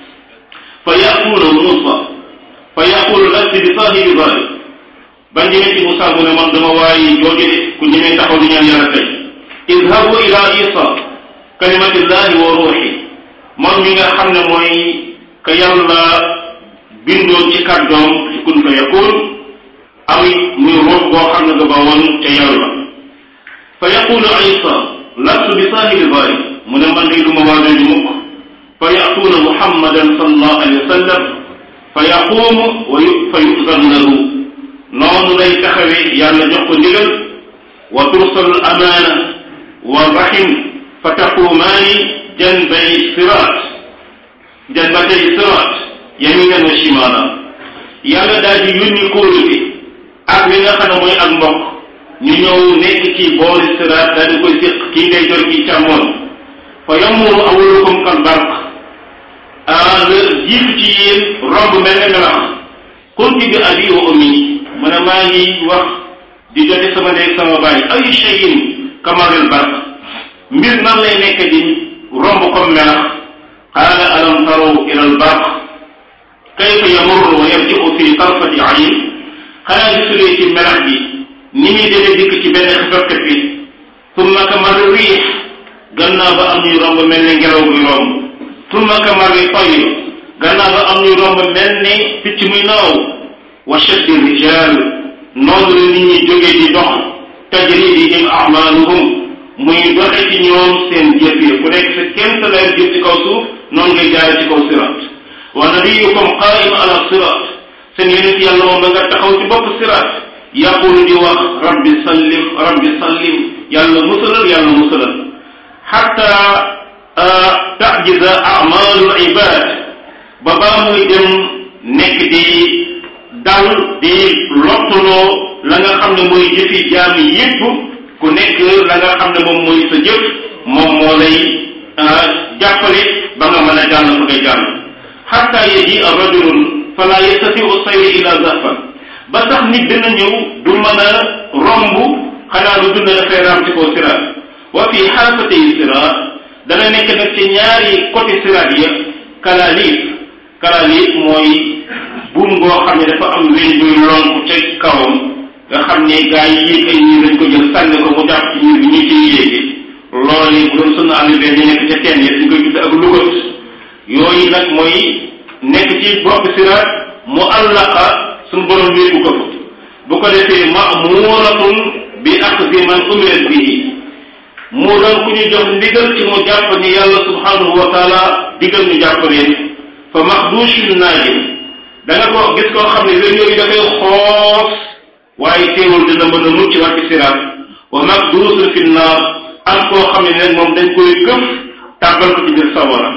fa yaquuna Muusa fa yaqulu lasti bi saahibi dalik ba ñëwee ci Muusa mu ne man dama waaye jooju de ku ñemee taxaw di ñaan yàlla tey idhabu ila isa kalimatillahi wa ruuxi moom mi nga xam ne mooy ka yàlla bindoon ci kàddoom ci kun fa yakun am muy ruux boo xam ne nga ba woon ca yàlla fa yaqulu isa lastu bi saahibi dalik mu ne man day duma waa jooju mukk fa yatuuna muhammadan sallallahu alayhi wa sallam fa yaquumu wa fa yuzan lahu noonu lay taxawee yàlla jox ko ndigal wa tursalu amaana wa rahim fa taquumaani janbay siraat janbatay siraat yaminan wa shimaala yàlla daal di yónni kóolute ak li nga xam ne mooy ak mbokk ñu ñëw nekk ci boori siraat daal di koy séq kii ngay jor kii càmmoon fa yamuru awalukum kal barq ah la jiitu ci yéen romb mel ne melax kunti bi abi wa ummi mu ne maa ngi wax di jote sama ndey sama baay ay cheyin kamaril barq mbir nan lay nekk di romb comme melax qaala alam taraw ila al barq kayfa yamurru wa yarji'u fi tarfati ayn xanaa gisulee ci melax bi ni muy demee dikk ci benn xefafkat bi tumma kamari riix gannaaw ba am ñuy romb mel ne ngelaw buy romb tumma kamari tayr gannaaw ba am ñuy romb mel ne picc muy naaw wa shaddi rijal noonu la nit ñi jógee di dox tajri bihim amaluhum muy doxe ci ñoom seen jëf yi ku nekk sa kéem sa leer jëf ci kaw suuf noonu ngay jaare ci kaw sirat wa nabiyukum qaim ala sirat seen yonent yàlla moom ba nga taxaw ci bopp sirat yaqulu di wax rabbi sallim rabbi sallim yàlla musalal yàlla musalal xatta tajiza amalul ibad ba baa muy dem nekk di dal di lottuloo la nga xam ne mooy jëfi jaami yépp ku nekk la nga xam ne moom mooy sa jëf moom moo lay jàppale ba nga mën a jàll fa ngay jàll xatta yaji rajulun fala yastatiu sayri ila zahfan ba sax nit dina ñëw du mën a romb xanaa lu dund dafay raam ci kaw siraat wa fi xaafatay siraat dana nekk nag ci ñaari côté siraat ya kalaalif kalaalif mooy buum ngoo xam ne dafa am weñ buy lonk ca kawam nga xam ne gaa yi yéeg ay ñii dañ ko jël sànni ko mu jàpp ci ñii bi ñu ciy yéegi loolu yi bu doon sunu arrivé ñu nekk ca teen yi dañ koy gis ak lugat yooyu nag mooy nekk ci bopp siraat mu allaqa suñu borom wéebu ko fa bu ko defee mamuratun bi axdi man umirat bihi mu doon ku ñu jox ndigal ci mu jàpp ni yàlla subhanahu wa taala digal ñu jàpp leen fa maxdushun naajin da nga ko gis koo xam ne wén yooyu dafay xoos waaye teewul dina mën a mucc wàcc siraat wa maxdusun fi naar am koo xam ne nag moom dañ koy këf tàbbal ko ci biir sawara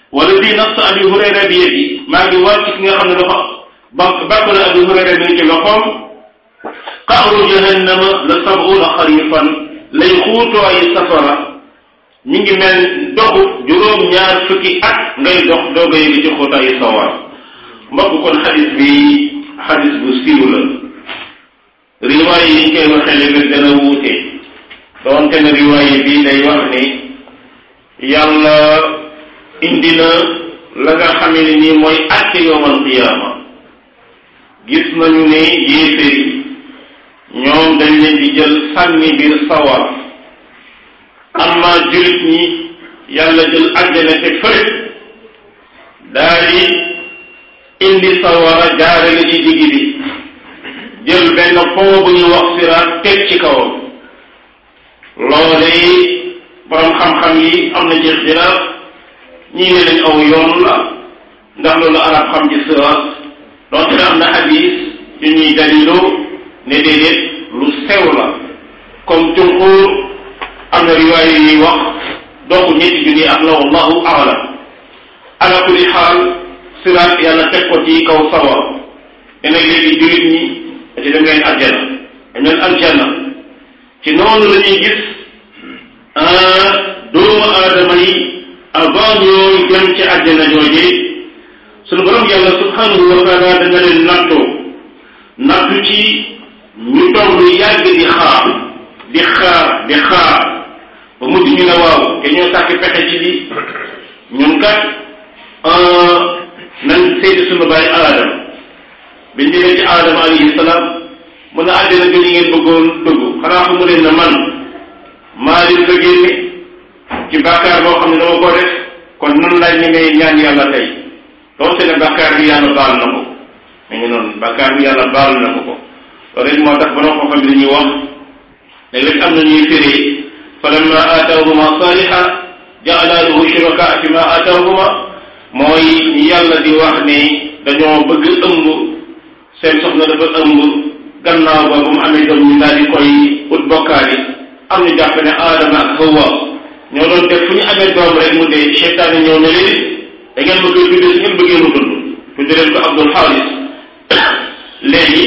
wala bii nafsu abi hurayra bi yadi maa ngi wàcc ki nga xam ne dafa ba bàkk la abi hurayra mi ngi ci loxoom qaaru jahannama la sab'una xarifan lay xuutoo ay safara mi ngi mel doxu juróom ñaar fukki at ngay dox dooga yëgi ci xuuta ay sawar mbokk kon xadis bi xadis bu siiw la riwaay yi ñu koy waxee léegi dana wuute doonte ne riwaay bi day wax ni yàlla indi na la nga xamee ne nii mooy àtte yowmal qiyaama gis nañu ne yéeféer yi ñoom dañ leen di jël sànni biir sawar amma julit ñi yàlla jël àjjana te fële daal di indi sawara jaarale ci digg bi jël benn pont bu ñuy wax siraat teg ci kawam loole borom xam-xam yi am na ci ixtilaaf ñii ne lañ aw yoon la ndax loolu arab xam ci siraat donte ne am na hadis yu ñuy daliloo ne déedéet lu sew la comme jumhur am na riwaaya yuy wax doxu ñetti junni ak la wallahu aalam ala kulli xaal siraat yàlla teg ko ci kaw sawar te nag léegi jullit ñi ci dem leen aljana dem leen aljana ci noonu la ñuy gis doomu aadama yi avant ñooy dem ci aljana jooje sunu borom yàlla subhanahu wa taala danga leen nattoo nattu ci ñu toog lu yàgg di xaar di xaar di xaar ba mujj ñu ne waaw te ñoo sàkk pexe ci bi ñun kat nañ seeti sunu bàyyi aadama biñ ñëwee ci aadama alayhi salaam mu ne àddina bi ñu ngeen bëggoon dugg xanaa xamu leen ne man maa leen fa génne ci bàkkaar boo xam ne dama ko def kon nan laaj ñemee ñaan yàlla tey doonte ne bàkkaar bi yàlla baal na ko mi ngi noonu bàkkaar bi yàlla baal na ko ko loolu it moo tax ba noo xam ne dañuy wax léeg-léeg am na ñuy firi falamma aataahuma saaliha jaala lahu shuraka fi ma aataahuma mooy yàlla di wax ne dañoo bëgg ëmb seen soxna dafa ëmb gannaaw ba ba mu amee doom ñu daal di koy ut bokkaali am ñu jàpp ne aadama ak hawa ñoo doon def fu ñu amee doom rek mu dee seytaane ñëw ne leen da ngeen ma koy tuddee su ngeen bëggee mu dund tudde leen ko Abdul Xaalis léegi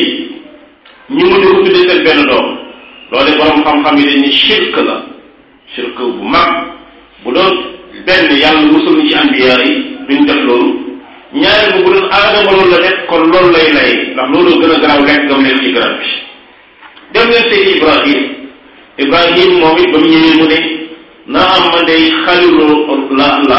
ñu mujj ko tuddee seen benn doom loolu borom xam-xam yi dañ ni shirk la shirk bu mag bu doon benn yàlla musul ci anbiya yi duñ def loolu ñaari bu bu doon aadama loolu la def kon loolu lay lay ndax loolu gën a garaaw lekk gam leen ci garab bi dem leen seeti Ibrahim Ibrahim moom it ba mu ñëwee mu ne naa am ma day xalilu la la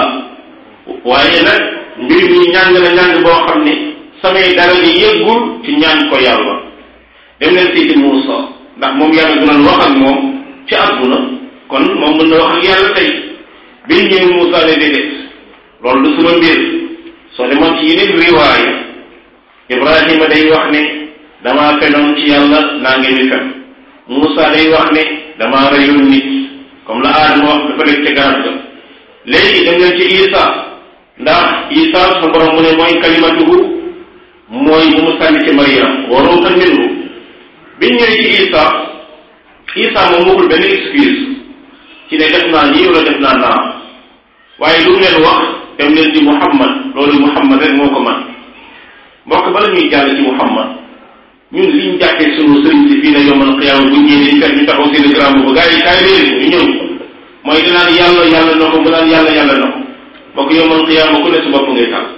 waaye nag mbir mi ñàng na ñàng boo xam ne samay dara gi yëggul ci ñaan ko yàlla dem leen seeti Muusa ndax moom yàlla du doon wax ak moom ci àdduna kon moom mën na wax ak yàlla tey biñ ñëwee Muusa ne déedéet loolu du suma mbir soo demoon ci yeneen riwaaya Ibrahima day wax ne damaa fenoon ci yàlla naa ngeen di fen Muusa day wax ne damaa reyoon nit comme la Aadama wax dafa nekk ca garab ga léegi dem leen ci Isa ndax Isa sa borom mu ne mooy kalimatuhu mooy bu mu sànni ci Maryam wa ruuhan minhu biñ ñëwee ci Isa Isa moom waxul benn excuse ci ne def naa nii wala def naa naa waaye lu mu leen wax dem leen ci Muhammad loolu Muhammad rek moo ko man mbokk bala ñuy jàll ci Muhammad ñun liñ jàppee sunu sëriñ si fii ne yomal xiyaama bu ñëwee dañ fekk ñu taxaw seen grand bu gars yi kaay leen ñu ñëw mooy dinaan yàlla yàlla na ko mu naan yàlla yàlla na ko mbokk yomal xiyaama ku ne su bopp ngay taal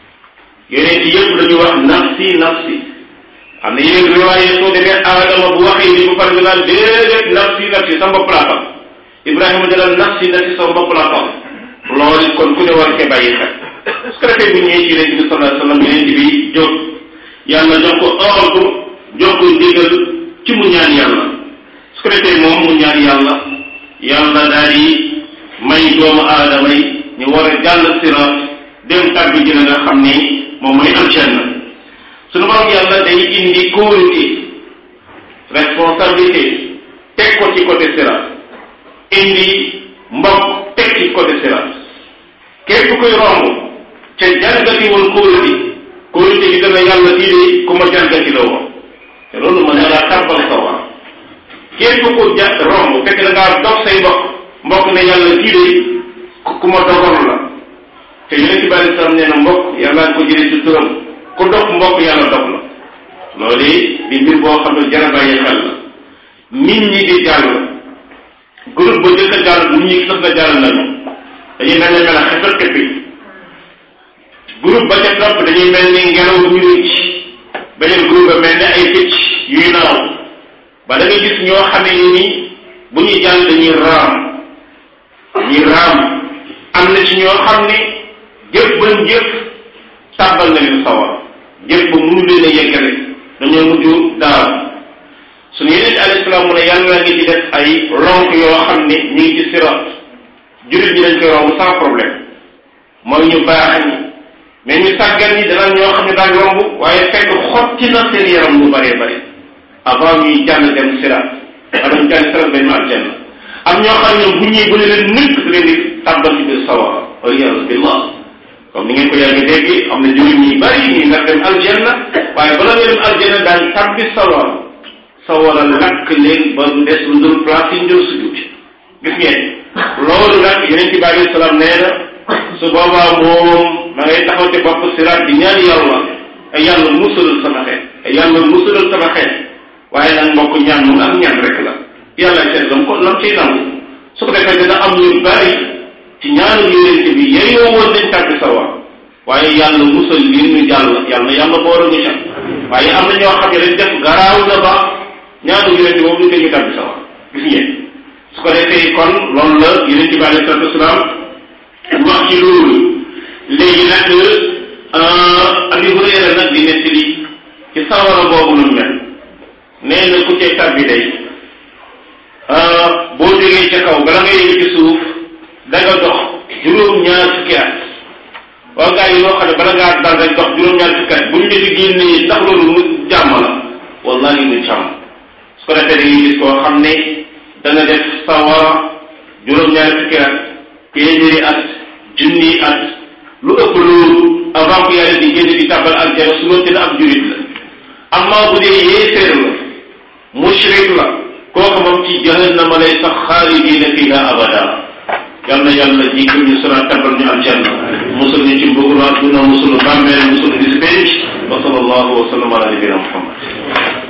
yeneen ci yëpp dañuy wax nafsi nafsi am na yeneen riwaaye soo demee aadama bu waxee ni bu pare nga naan déedéet nafsi nafsi sa bopp laa tal Ibrahima dalal nafsi nafsi sa bopp laa tal loolu kon ku ne war cee bàyyi xel su ko defee bu ñëwee ci yonent bi sallallahu alayhi wasallam yonent bi jóg yàlla jox ko ordre jox ko ndigal ci mu ñaan yàlla su ko defee moom mu ñaan yàlla yàlla daal di may doomu aadama yi ñu war a jàll siraat dem tàbbi ji la nga xam ni moom mooy aljanna suñu borom yàlla day indi kóolute responsabilité teg ko ci côté siraat indi mbokk teg ci côté siraat képp koy romb ca jalgati woon kóolute kóolute gi dana yàlla kii de ku ma jalgati la woon te loolu ma ne la tàbbal sawar képp ko ja romb fekk da ngaa dox say mbokk mbokk ne yàlla kii de ku ma dogoon la te yonent bi alei salaam nee na mbokk yàlla ko jëlee ci turam ku dox mbokk yàlla dox la loolu di mbir boo xam ne jar a bàyyi xel la nit ñi di jàll groupe ba jëkk a jàll nit ñi sax na jàll nañu dañuy mel ne mel a xefal xepi groupe ba ca topp dañuy mel ni ngelaw ñu rëcc beneen groupe ba mel ne ay picc yuy naaw ba da ngay gis ñoo xamee ni ni bu ñuy jàll dañuy raam dañuy raam am na ci ñoo xam ne jëf bañ jëf tàbbal na leen sawar jëf ba mënu leen a yeggale dañoo mujj daal suñu yeneen ci alayhi salaam mu ne yàlla ngi ci def ay lonk yoo xam ne ñu ngi ci sirat jullit ñi dañ koy romb sans problème mooy ñu baax ñi mais ñu sàggan ñi dana ñoo xam ne daañ romb waaye fekk xotti na seen yaram lu bëree bëri avant ñuy jàll dem sirat maanaam jàll sirat dañ ma aljanna am ñoo xam ne bu ñuy bu ne leen nëkk leen di tàbbal ci biir sawara waliyadu billah comme ni ngeen ko yàgg dégg am na jullit ñi bëri ñi nga dem aljanna waaye bala nga dem aljanna daañ tàbbi sawara sawara lakk leen ba mu des lu dul place yi njël sujud gis ngeen loolu nag yeneen ci bàyyi salaam nee na su boobaa moom ma ngay taxaw ci bopp siraat di ñaan yàlla ay yàlla musalal sama xeet ay yàlla musalal sama xeet waaye nag mbokk ñaan moom ak ñaan rek la yàlla seet lam ko lam ciy nangu su ko defee dina am ñu bari ci ñaanu yonent bi yeyoo woon dañ tàbbi sawar waaye yàlla musal leen ñu jàll yàlla yàlla boora ñu ca waaye am na ñoo xam ne dañ def garaaw na ba ñaanu yonent boobu ñu koy ñu tàbbi sawar gis ngeen su ko defee kon loolu la yonent bi alayhi salatu wasalaam wax ci loolu léegi nag Abi Hurayra nag di nettali ci sawara boobu nu mel nee na ku cay tàbbi day boo jógee ca kaw bala nga yegg ci suuf da nga dox juróom-ñaar fukki at waaw gars yi loo xam ne bala ngaa dal rek dox juróom-ñaar fukki at bu ñu la di génnee ndax loolu mu jàmm la wallahi mu jàmm su ko defee dañuy gis koo xam ne dana def sawara juróom-ñaari fukki at téeméeri at junni at lu ëpp loolu avant que yàlla di génn di tàbbal aljana su ma tëdd ab jurit la amma bu dee yéeféer la mushrik la kooku moom ci jahannama lay sax xaalidina fiha abada yal na yàlla jéggal ñu sura tabal ñu aljanna musul ñu ci mbugul àdduna musul bàmmeel musul bis penc wa sallallahu wa sallam ala nabina muhammad